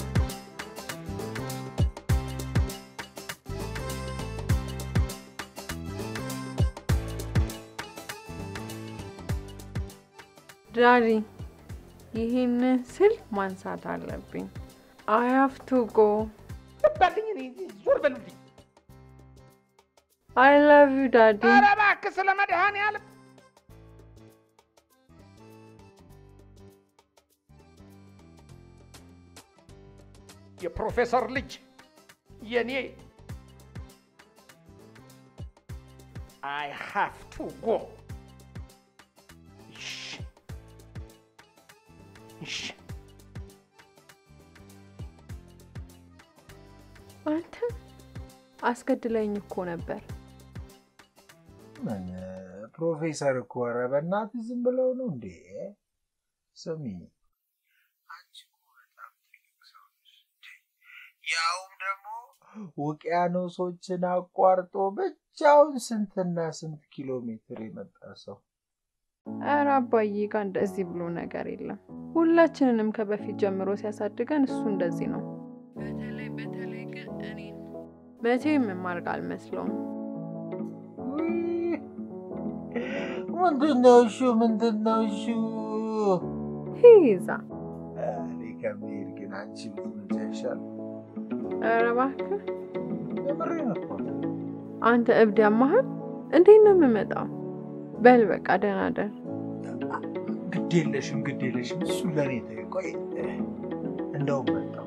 ዳዲ ይህን ስል ማንሳት አለብኝ። አይ ሃቭ ቱ ጎ ባልኝ እኔ ዞር በሉልኝ። አይ ላቭ ዩ ዳዲ። ኧረ እባክህ ስለ መድኃኒዓለም የፕሮፌሰር ልጅ የኔ አይ ሃቭ ቱ ጎ እሺ እሺ አንተ አስገድለኝ እኮ ነበር። ምን ፕሮፌሰር እኮ ኧረ በእናትህ ዝም ብለው ነው እንዴ? ስሚ አንቺ እኮ በጣም ትልቅ ሰው ነሽ። ያውም ደግሞ ውቅያኖሶችን አቋርጦ ብቻውን ስንትና ስንት ኪሎ ሜትር የመጣ ሰው ኧረ አባዬ ጋር እንደዚህ ብሎ ነገር የለም። ሁላችንንም ከበፊት ጀምሮ ሲያሳድገን እሱ እንደዚህ ነው። በተለይ በተለይ ግን እኔ መቼም የማርቅ አልመስለውም። ምንድን ነው እሹ? ምንድን ነው እሹ? ሂዛ እኔ ከመሄድ ግን አንቺ ብትመጪ አይሻልም? ኧረ እባክህ የምሬን እኮ ነው። አንተ እብድ ያማሃል። እንዴት ነው የምመጣው? በል በቃ ደህና ደር። ግድ የለሽም ግድ የለሽም። እሱ ለእኔ ተይው። ቆይ እንደውም መጣሁ።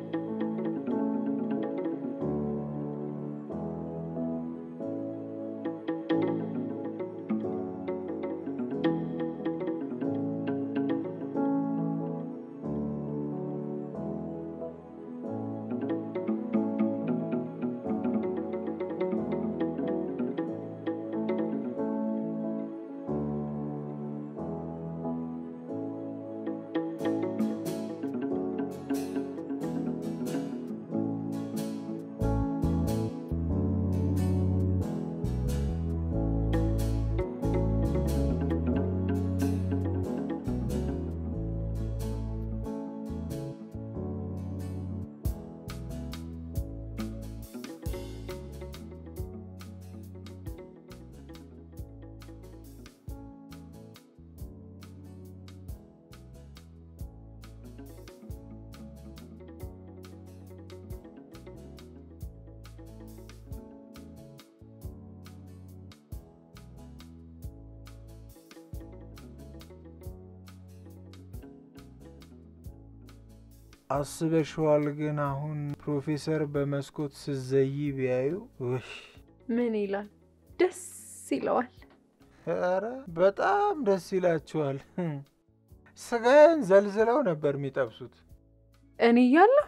አስበሽዋል? ግን አሁን ፕሮፌሰር በመስኮት ስዘይ ቢያዩ ውሽ ምን ይላል? ደስ ይለዋል። ኧረ በጣም ደስ ይላቸዋል። ስጋዬን ዘልዝለው ነበር የሚጠብሱት። እኔ እያለሁ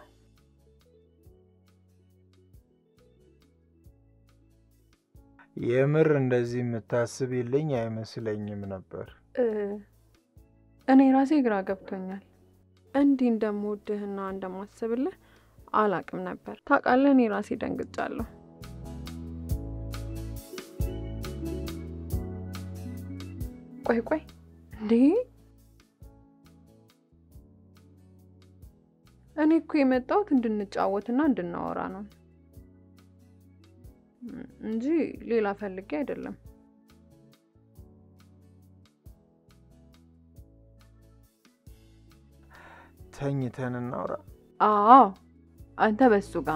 የምር እንደዚህ የምታስብልኝ አይመስለኝም ነበር። እ፣ እኔ ራሴ ግራ ገብቶኛል። እንዲህ እንደምወድህና እንደማስብልህ አላቅም ነበር። ታውቃለህ፣ እኔ ራሴ ደንግጫለሁ። ቆይ ቆይ፣ እንዴ እኔ እኮ የመጣሁት እንድንጫወትና እንድናወራ ነው እንጂ ሌላ ፈልጌ አይደለም። ተኝተን እናውራ። አዎ አንተ በሱ ጋር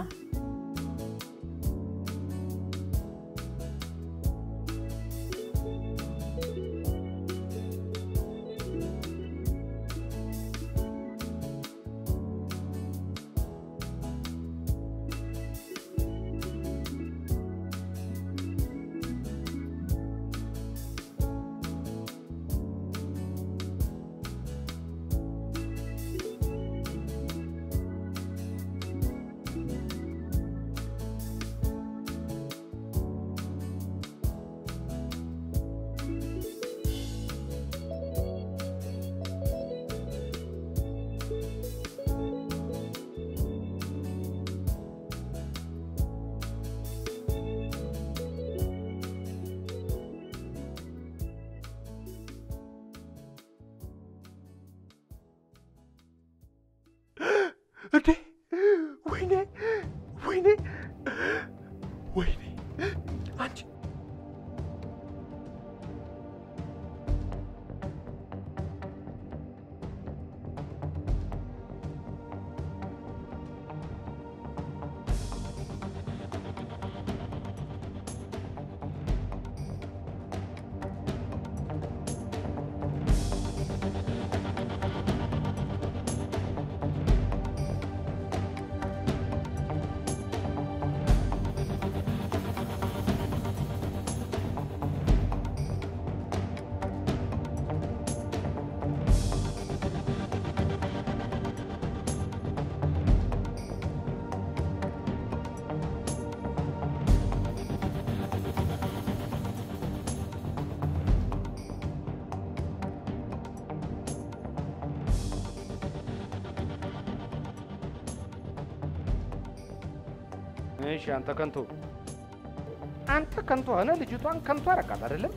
እንዴ! ወይኔ ወይኔ ወይኔ! አንቺ እሺ አንተ ከንቱ አንተ ከንቱ ሆነ ልጅቷን ከንቱ አረካት አይደለም?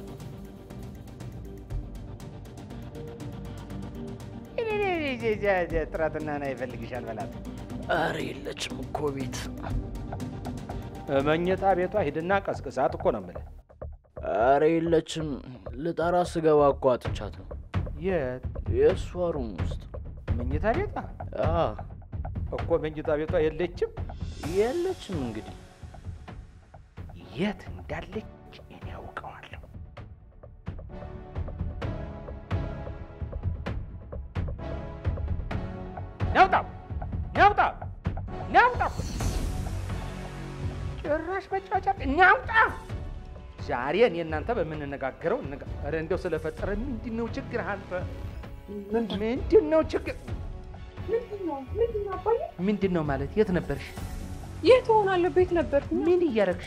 ጥረትና ና ይፈልግሻል በላት። ኧረ የለችም እኮ ቤት። መኝታ ቤቷ ሂድና ቀስቅሳት እኮ ነው የምልህ። ኧረ የለችም። ልጠራ ስገባ እኮ አጥቻት ነው። የት? የእሷ ሩም ውስጥ መኝታ ቤቷ አዎ። እኮ መኝታ ቤቷ የለችም። የለችም እንግዲህ የት እንዳለች እኔ ያውቀዋለሁ። ናውጣ ናውጣ ናውጣ! ጭራሽ መጫወቻ ናውጣ! ዛሬ እኔ እናንተ በምንነጋገረው እንጋ- ኧረ እንደው ስለፈጠረ ምንድን ነው ችግር አንተ? ምንድን ነው ችግር? ምንድን ነው ማለት? የት ነበርሽ? የት እሆናለሁ? ቤት ነበርኩ። ምን እያረግሽ?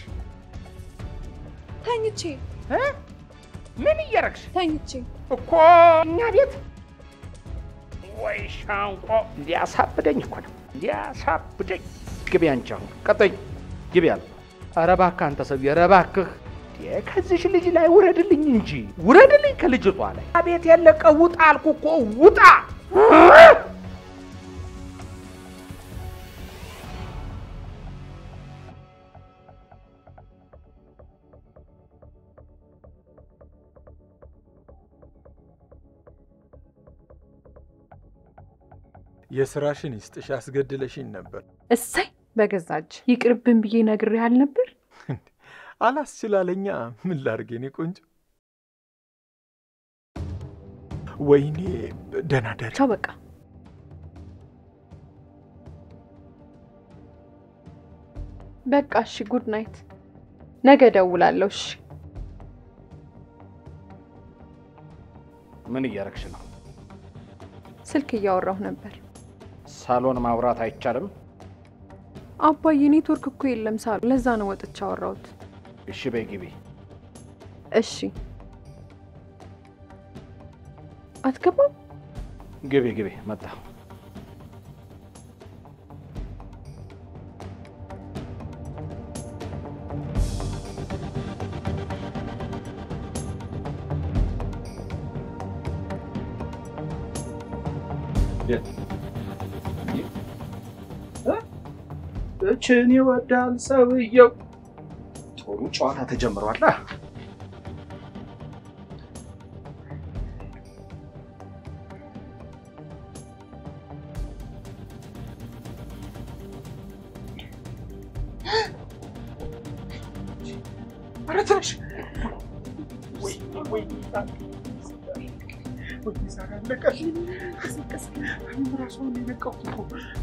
ተኝቼ። ምን እያረግሽ? ተኝቼ እኮ እኛ ቤት ወይ ሻንቆ እንዲያሳብደኝ እኮ ነው እንዲያሳብደኝ። ግቢ አንቺ አሁን ቀጠኝ ግቢ አለ። ኧረ እባክህ አንተ ሰውዬ፣ ኧረ እባክህ እንዴ፣ ከዚሽ ልጅ ላይ ውረድልኝ እንጂ ውረድልኝ ከልጅቷ ላይ። አቤት የለቀ ውጣ አልኩ እኮ ውጣ። የስራሽን ይስጥሽ፣ አስገድለሽኝ ነበር። እሰይ በገዛ እጅ ይቅርብን ብዬ ነግሬህ አልነበር? አላስችላለኛ። ምን ላድርግ የኔ ቆንጆ? ወይኔ ደህና ደሪ። ቻው በቃ በቃ እሺ፣ ጉድ ናይት። ነገ እደውላለሁ። እሺ ምን እያረግሽ ነው? ስልክ እያወራሁ ነበር። ሳሎን ማውራት አይቻልም? አባዬ ኔትወርክ እኮ የለም ሳሉ፣ ለዛ ነው ወጥቼ አወራሁት። እሺ በይ ግቢ። እሺ አትገባም? ግቢ ግቢ፣ መጣ። እችን ይወዳል ሰውየው። ጥሩ ጨዋታ ተጀምሯል። አ? ኧረ ትንሽ ወይ ወይ ወይ ዛሬ አለቀሽ። ቀስ እኔም እራሱ አሁን የነቃሁት እኮ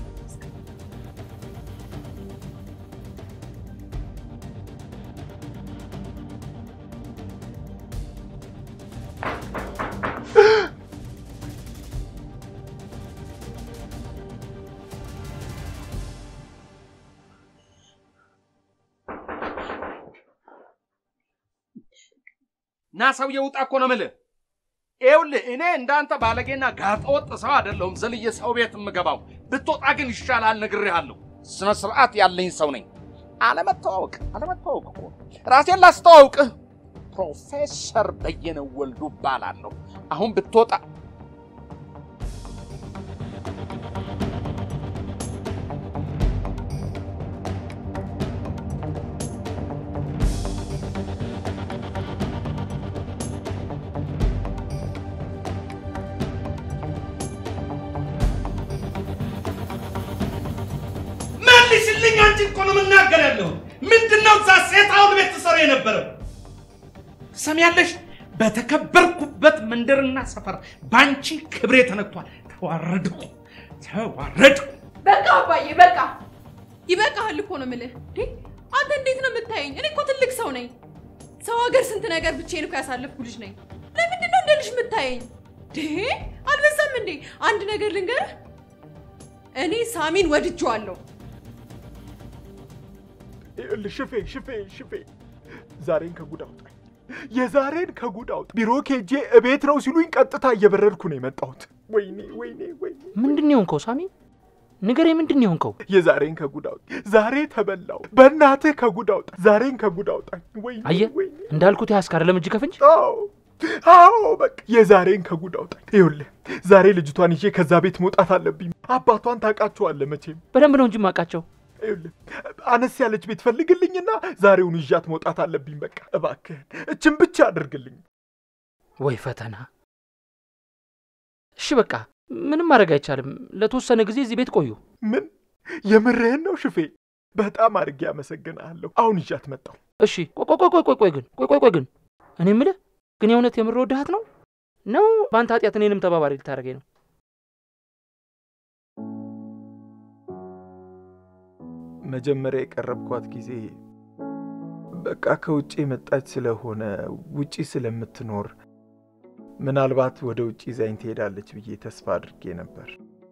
ና ሰውዬው ውጣ እኮ ነው የምልህ። ይኸውልህ እኔ እንዳንተ ባለጌና ጋጠወጥ ሰው አይደለሁም ዘልዬ ሰው ቤት የምገባው። ብትወጣ ግን ይሻላል፣ ነግሬሃለሁ። ስነ ስርዓት ያለኝ ሰው ነኝ። አለመተዋወቅ አለመተዋወቅ እኮ ራሴን ላስተዋውቅህ። ፕሮፌሰር በየነ ወልዱ እባላለሁ። አሁን ብትወጣ መልስልኝ! አንቺ እኮ ነው የምናገር ያለሁ። ምንድን ነው እዛ ሴት አሁን ቤት ትሰራ የነበረው? ሰሚያለሽ? በተከበርኩበት መንደርና ሰፈር በአንቺ ክብሬ ተነክቷል። ተዋረድኩ፣ ተዋረድኩ። በቃ አባዬ በቃ ይበቃሃል እኮ ነው የምልህ። እንዴ አንተ እንዴት ነው የምታየኝ? እኔ እኮ ትልቅ ሰው ነኝ። ሰው ሀገር ስንት ነገር ብቻዬን እኮ ያሳለፍኩ ልጅ ነኝ። ለምንድን ነው እንደ ልጅ የምታየኝ? እንዴ አልበዛም እንዴ? አንድ ነገር ልንገርህ፣ እኔ ሳሚን ወድጄዋለሁ። ይኸውልህ ሽፌ ሽፌ ሽፌ ዛሬን ከጉድ አውጣኝ። የዛሬን ከጉድ አውጣ። ቢሮ ኬጄ እቤት ነው ሲሉኝ ቀጥታ እየበረርኩ ነው የመጣሁት። ወይኔ ወይኔ ወይኔ! ምንድን ነው የሆንከው ሳሚ? ንገረኝ፣ ምንድን ነው የሆንከው? የዛሬን ከጉድ አውጣ። ዛሬ ተበላው። በእናትህ ከጉድ አውጣ። ዛሬን ከጉድ አውጣኝ። ወይኔ አየህ ወይኔ! እንዳልኩት ያስክ አይደለም እጅ ከፍንጅ። አዎ አዎ፣ በቃ የዛሬን ከጉድ አውጣኝ። ይኸውልህ ዛሬ ልጅቷን ይዤ ከዛ ቤት መውጣት አለብኝ። አባቷን ታውቃቸዋለህ መቼም። በደንብ ነው እንጂ ማውቃቸው። ይኸውልህ አነስ ያለች ቤት ፈልግልኝና ዛሬውን ይዣት መውጣት አለብኝ። በቃ እባክህን እችን ብቻ አድርግልኝ። ወይ ፈተና። እሺ በቃ ምንም ማድረግ አይቻልም። ለተወሰነ ጊዜ እዚህ ቤት ቆዩ። ምን የምርህን ነው ሽፌ? በጣም አድርጌ አመሰግንሃለሁ። አሁን ይዣት መጣሁ። እሺ ቆይ ቆይ ቆይ ቆይ ቆይ ግን ቆይ ቆይ ቆይ ግን እኔ የምልህ ግን የእውነት የምር ወድሃት ነው ነው በአንተ ኃጢአት እኔንም ተባባሪ ልታደርገኝ ነው? መጀመሪያ የቀረብኳት ጊዜ በቃ ከውጭ የመጣች ስለሆነ ውጪ ስለምትኖር ምናልባት ወደ ውጭ ይዛኝ ትሄዳለች ብዬ ተስፋ አድርጌ ነበር።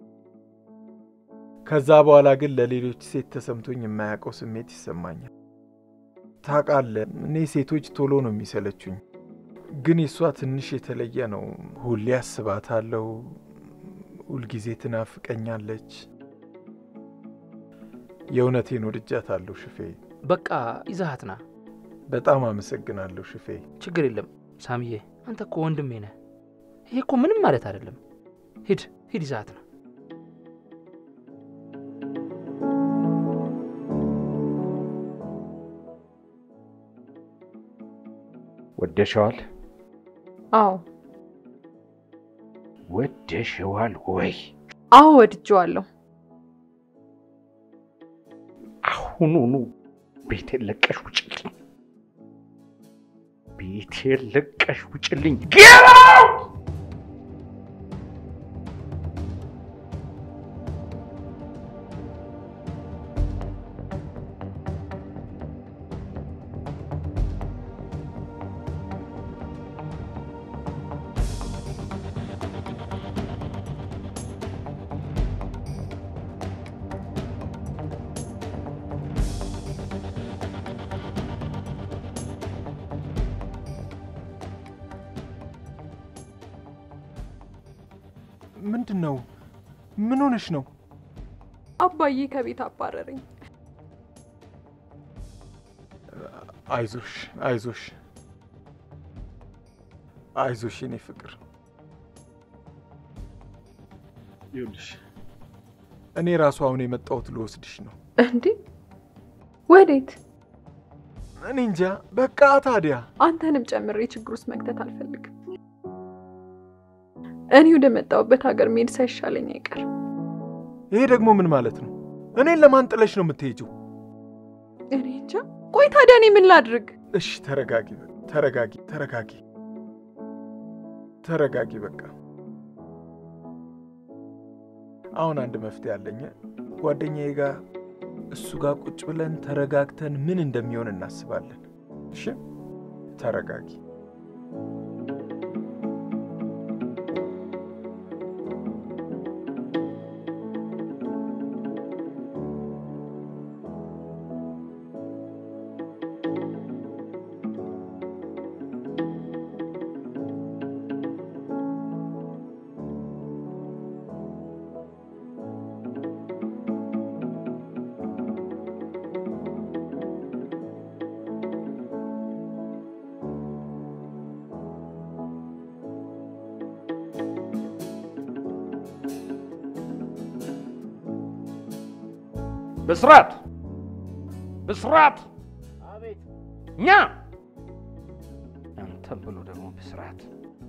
ከዛ በኋላ ግን ለሌሎች ሴት ተሰምቶኝ የማያውቀው ስሜት ይሰማኛል። ታውቃለህ፣ እኔ ሴቶች ቶሎ ነው የሚሰለቹኝ፣ ግን የእሷ ትንሽ የተለየ ነው። ሁሌ አስባታለሁ፣ ሁልጊዜ ትናፍቀኛለች። የእውነቴን ወድጃታለሁ ሽፌ። በቃ ይዛሃት ና። በጣም አመሰግናለሁ ሽፌ። ችግር የለም ሳምዬ፣ አንተ እኮ ወንድሜ ነህ። ይሄ እኮ ምንም ማለት አይደለም። ሂድ ሂድ፣ ይዛሃት ና። ወደሸዋል? አዎ ወደሸዋል ወይ? አዎ ወድጄዋለሁ። አሁኑኑ ቤቴን ለቀሽ ውጭልኝ! ቤቴን ለቀሽ ውጭልኝ! ጌራው ምንድን ነው? ምን ሆነሽ ነው? አባዬ ከቤት አባረረኝ። አይዞሽ አይዞሽ አይዞሽ የኔ ፍቅር። ይኸውልሽ እኔ ራሱ አሁን የመጣሁት ልወስድሽ ነው። እንዴ ወዴት? እኔ እንጃ። በቃ ታዲያ አንተንም ጨምሬ ችግር ውስጥ መክተት አልፈልግም። እኔ ወደ መጣሁበት ሀገር መሄድ ሳይሻለኝ አይቀርም። ይሄ ደግሞ ምን ማለት ነው? እኔን ለማን ጥለሽ ነው የምትሄጂው? እኔ እንጃ። ቆይ ታዲያ እኔ ምን ላድርግ? እሺ ተረጋጊ፣ በቃ ተረጋጊ፣ ተረጋጊ፣ ተረጋጊ። በቃ አሁን አንድ መፍትሄ አለኝ። ጓደኛዬ ጋር እሱ ጋር ቁጭ ብለን ተረጋግተን ምን እንደሚሆን እናስባለን። እሺ ተረጋጊ። ብስራት ብስራት! አቤት። እኛ አንተም ብሎ ደግሞ ብስራት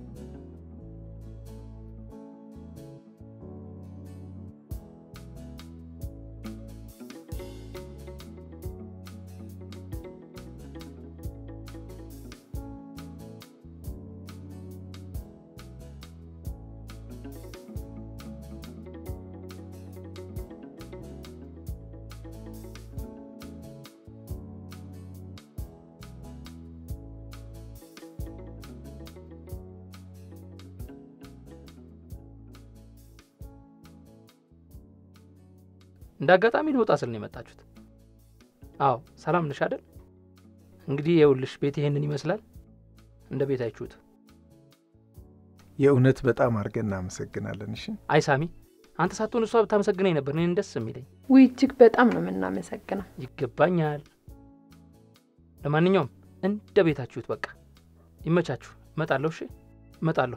እንደ አጋጣሚ ልወጣ ስል ነው የመጣችሁት? አዎ፣ ሰላም ነሽ አይደል? እንግዲህ የውልሽ ቤት ይሄንን ይመስላል። እንደ ቤት አይችሁት። የእውነት በጣም አድርገን እናመሰግናለን። እሺ አይ ሳሚ፣ አንተ ሳትሆን እሷ ብታመሰግነኝ ነበር እኔን ደስ የሚለኝ። ውይ እጅግ በጣም ነው የምናመሰግነው። ይገባኛል። ለማንኛውም እንደ ቤታችሁት በቃ ይመቻችሁ። እመጣለሁ። እሺ እመጣለሁ።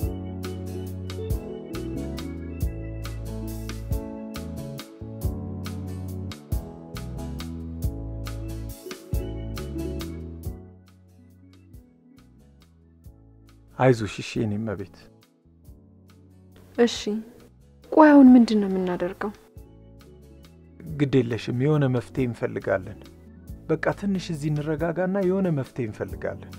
አይዞሽ። እሺ የኔ እመቤት። እሺ ቆይ አሁን ምንድን ነው የምናደርገው? ግድ የለሽም፣ የሆነ መፍትሄ እንፈልጋለን። በቃ ትንሽ እዚህ እንረጋጋና የሆነ መፍትሄ እንፈልጋለን።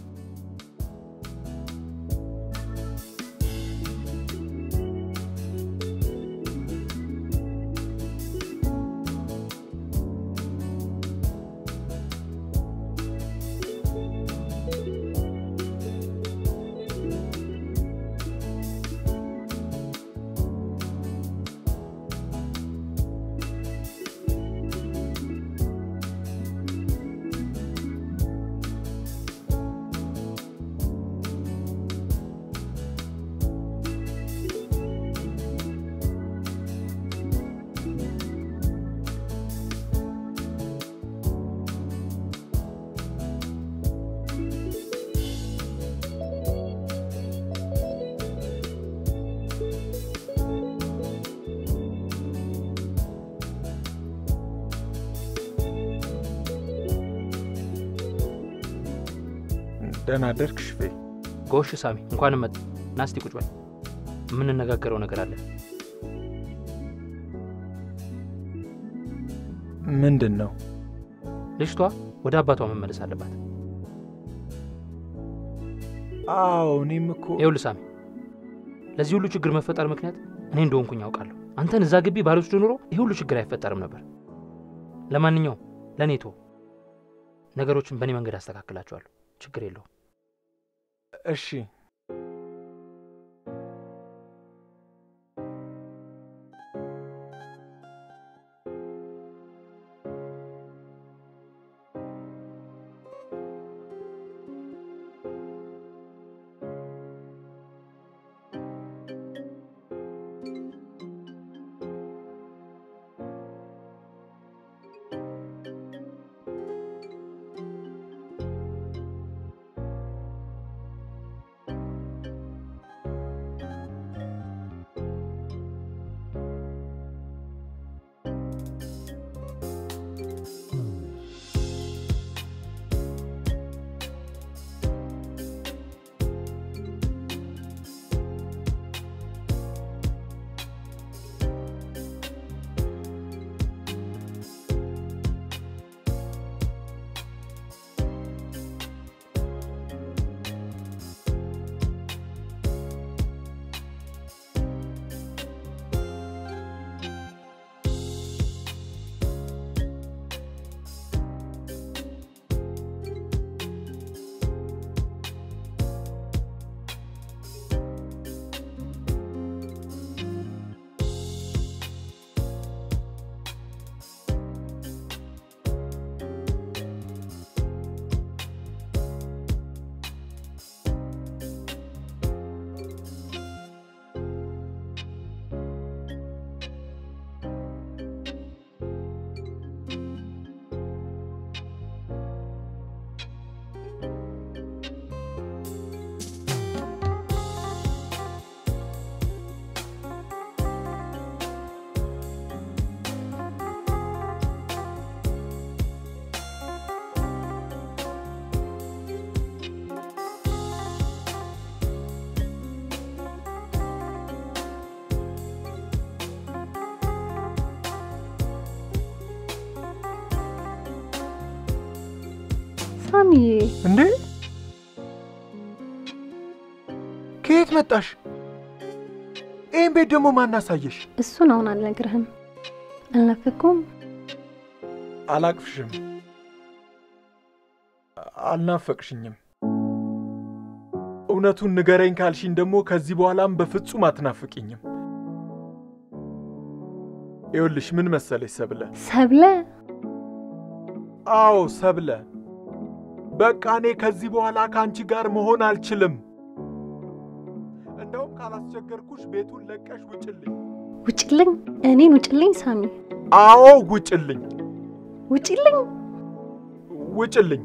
ደህና አደርክ ሽፌ? ጎሽ ሳሚ፣ እንኳን መጥ ናስቲ ቁጭ በል። የምንነጋገረው ነገር አለ። ምንድን ነው? ልጅቷ ወደ አባቷ መመለስ አለባት። አዎ እኔም እኮ ይኸውልህ ሳሚ፣ ለዚህ ሁሉ ችግር መፈጠር ምክንያት እኔ እንደሆንኩኝ ያውቃለሁ። አንተን እዛ ግቢ ባልወስድ ኑሮ ይህ ሁሉ ችግር አይፈጠርም ነበር። ለማንኛውም ለእኔ ቶ ነገሮችን በእኔ መንገድ አስተካክላቸዋለሁ። ችግር የለውም። እሺ ሳሚዬ እንዴ ከየት መጣሽ? ይህን ቤት ደግሞ ማን አሳየሽ? እሱን አሁን አልነግርህም። አልናፈኩም? አላቅፍሽም፣ አልናፈቅሽኝም። እውነቱን ንገረኝ ካልሽኝ ደግሞ ከዚህ በኋላም በፍጹም አትናፍቅኝም። ይኸውልሽ ምን መሰለሽ ሰብለ፣ ሰብለ አዎ ሰብለ፣ በቃ እኔ ከዚህ በኋላ ከአንቺ ጋር መሆን አልችልም። እንደውም ካላስቸገርኩሽ ቤቱን ለቀሽ ውጭልኝ። ውጭልኝ፣ እኔን ውጭልኝ ሳሚ፣ አዎ ውጭልኝ፣ ውጭልኝ። ውጭልኝ።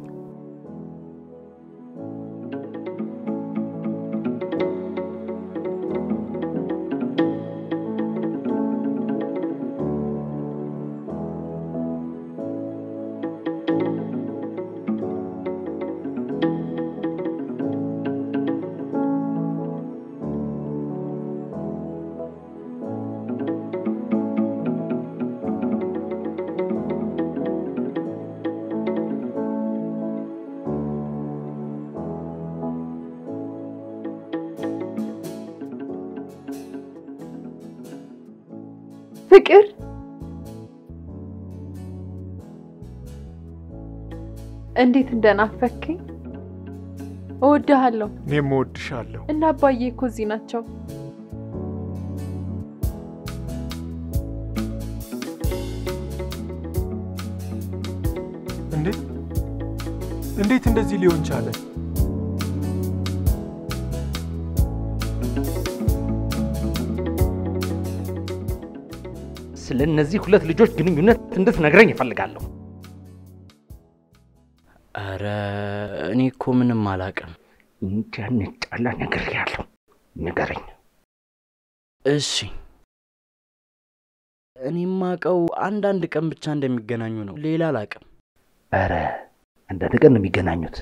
ፍቅር እንዴት እንደናፈከኝ እወድሃለሁ። እኔም እወድሻለሁ። እና አባዬ እኮ እዚህ ናቸው። እንዴት እንዴት እንደዚህ ሊሆን ቻለ? ስለ እነዚህ ሁለት ልጆች ግንኙነት እንድትነግረኝ እፈልጋለሁ። አረ እኔ እኮ ምንም አላውቅም። እንዳንጣላ ነግሬሃለሁ። ንገረኝ። እሺ እኔ የማውቀው አንዳንድ ቀን ብቻ እንደሚገናኙ ነው። ሌላ አላውቅም። ኧረ አንዳንድ ቀን ነው የሚገናኙት።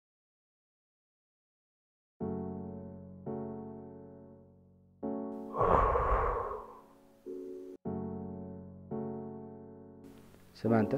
ስማ አንተ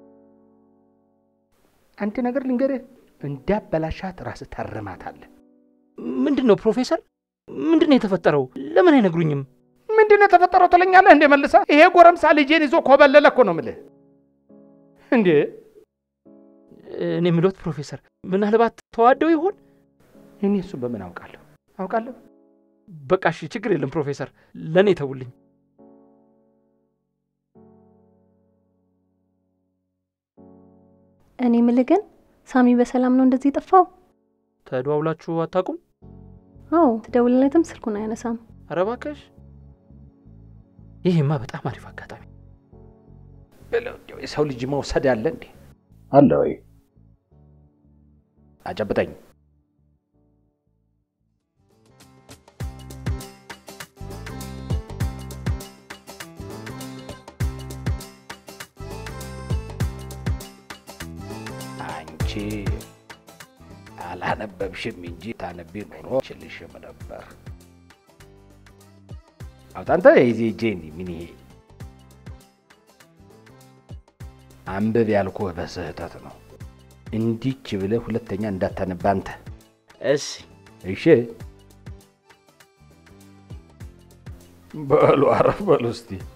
አንድ ነገር ልንገርህ፣ እንዳበላሻት ራስህ ታርማታለህ። ምንድን ነው ፕሮፌሰር? ምንድን ነው የተፈጠረው? ለምን አይነግሩኝም? ምንድን ነው የተፈጠረው ትለኛለህ እንዴ? መልሳ ይሄ ጎረምሳ ልጄን ይዞ ኮበለለ እኮ ነው የምልህ። እንዴ እኔ የምሎት ፕሮፌሰር፣ ምናልባት ተዋደው ይሆን? እኔ እሱን በምን አውቃለሁ? አውቃለሁ። በቃ እሺ፣ ችግር የለም ፕሮፌሰር፣ ለእኔ ተውልኝ። እኔ ምልህ ግን ሳሚ በሰላም ነው እንደዚህ የጠፋው? ተደዋውላችሁ አታውቁም? አዎ፣ ትደውልለትም ስልኩን አያነሳም። ኧረ እባክሽ፣ ይህማ በጣም አሪፍ አጋጣሚ። የሰው ልጅ መውሰድ አለ እንዴ? አለ ወይ? አጨብጠኝ። አንቺ አላነበብሽም እንጂ ታነቢ ኖሮ ችልሽም ነበር። አውጣንተ የዜ እጄ እንዲህ ምን ይሄ አንብብ ያልኩህ በስህተት ነው። እንዲች ብለህ ሁለተኛ እንዳታነባ አንተ። እሺ እሺ በሉ አረፍ በሉ እስቲ።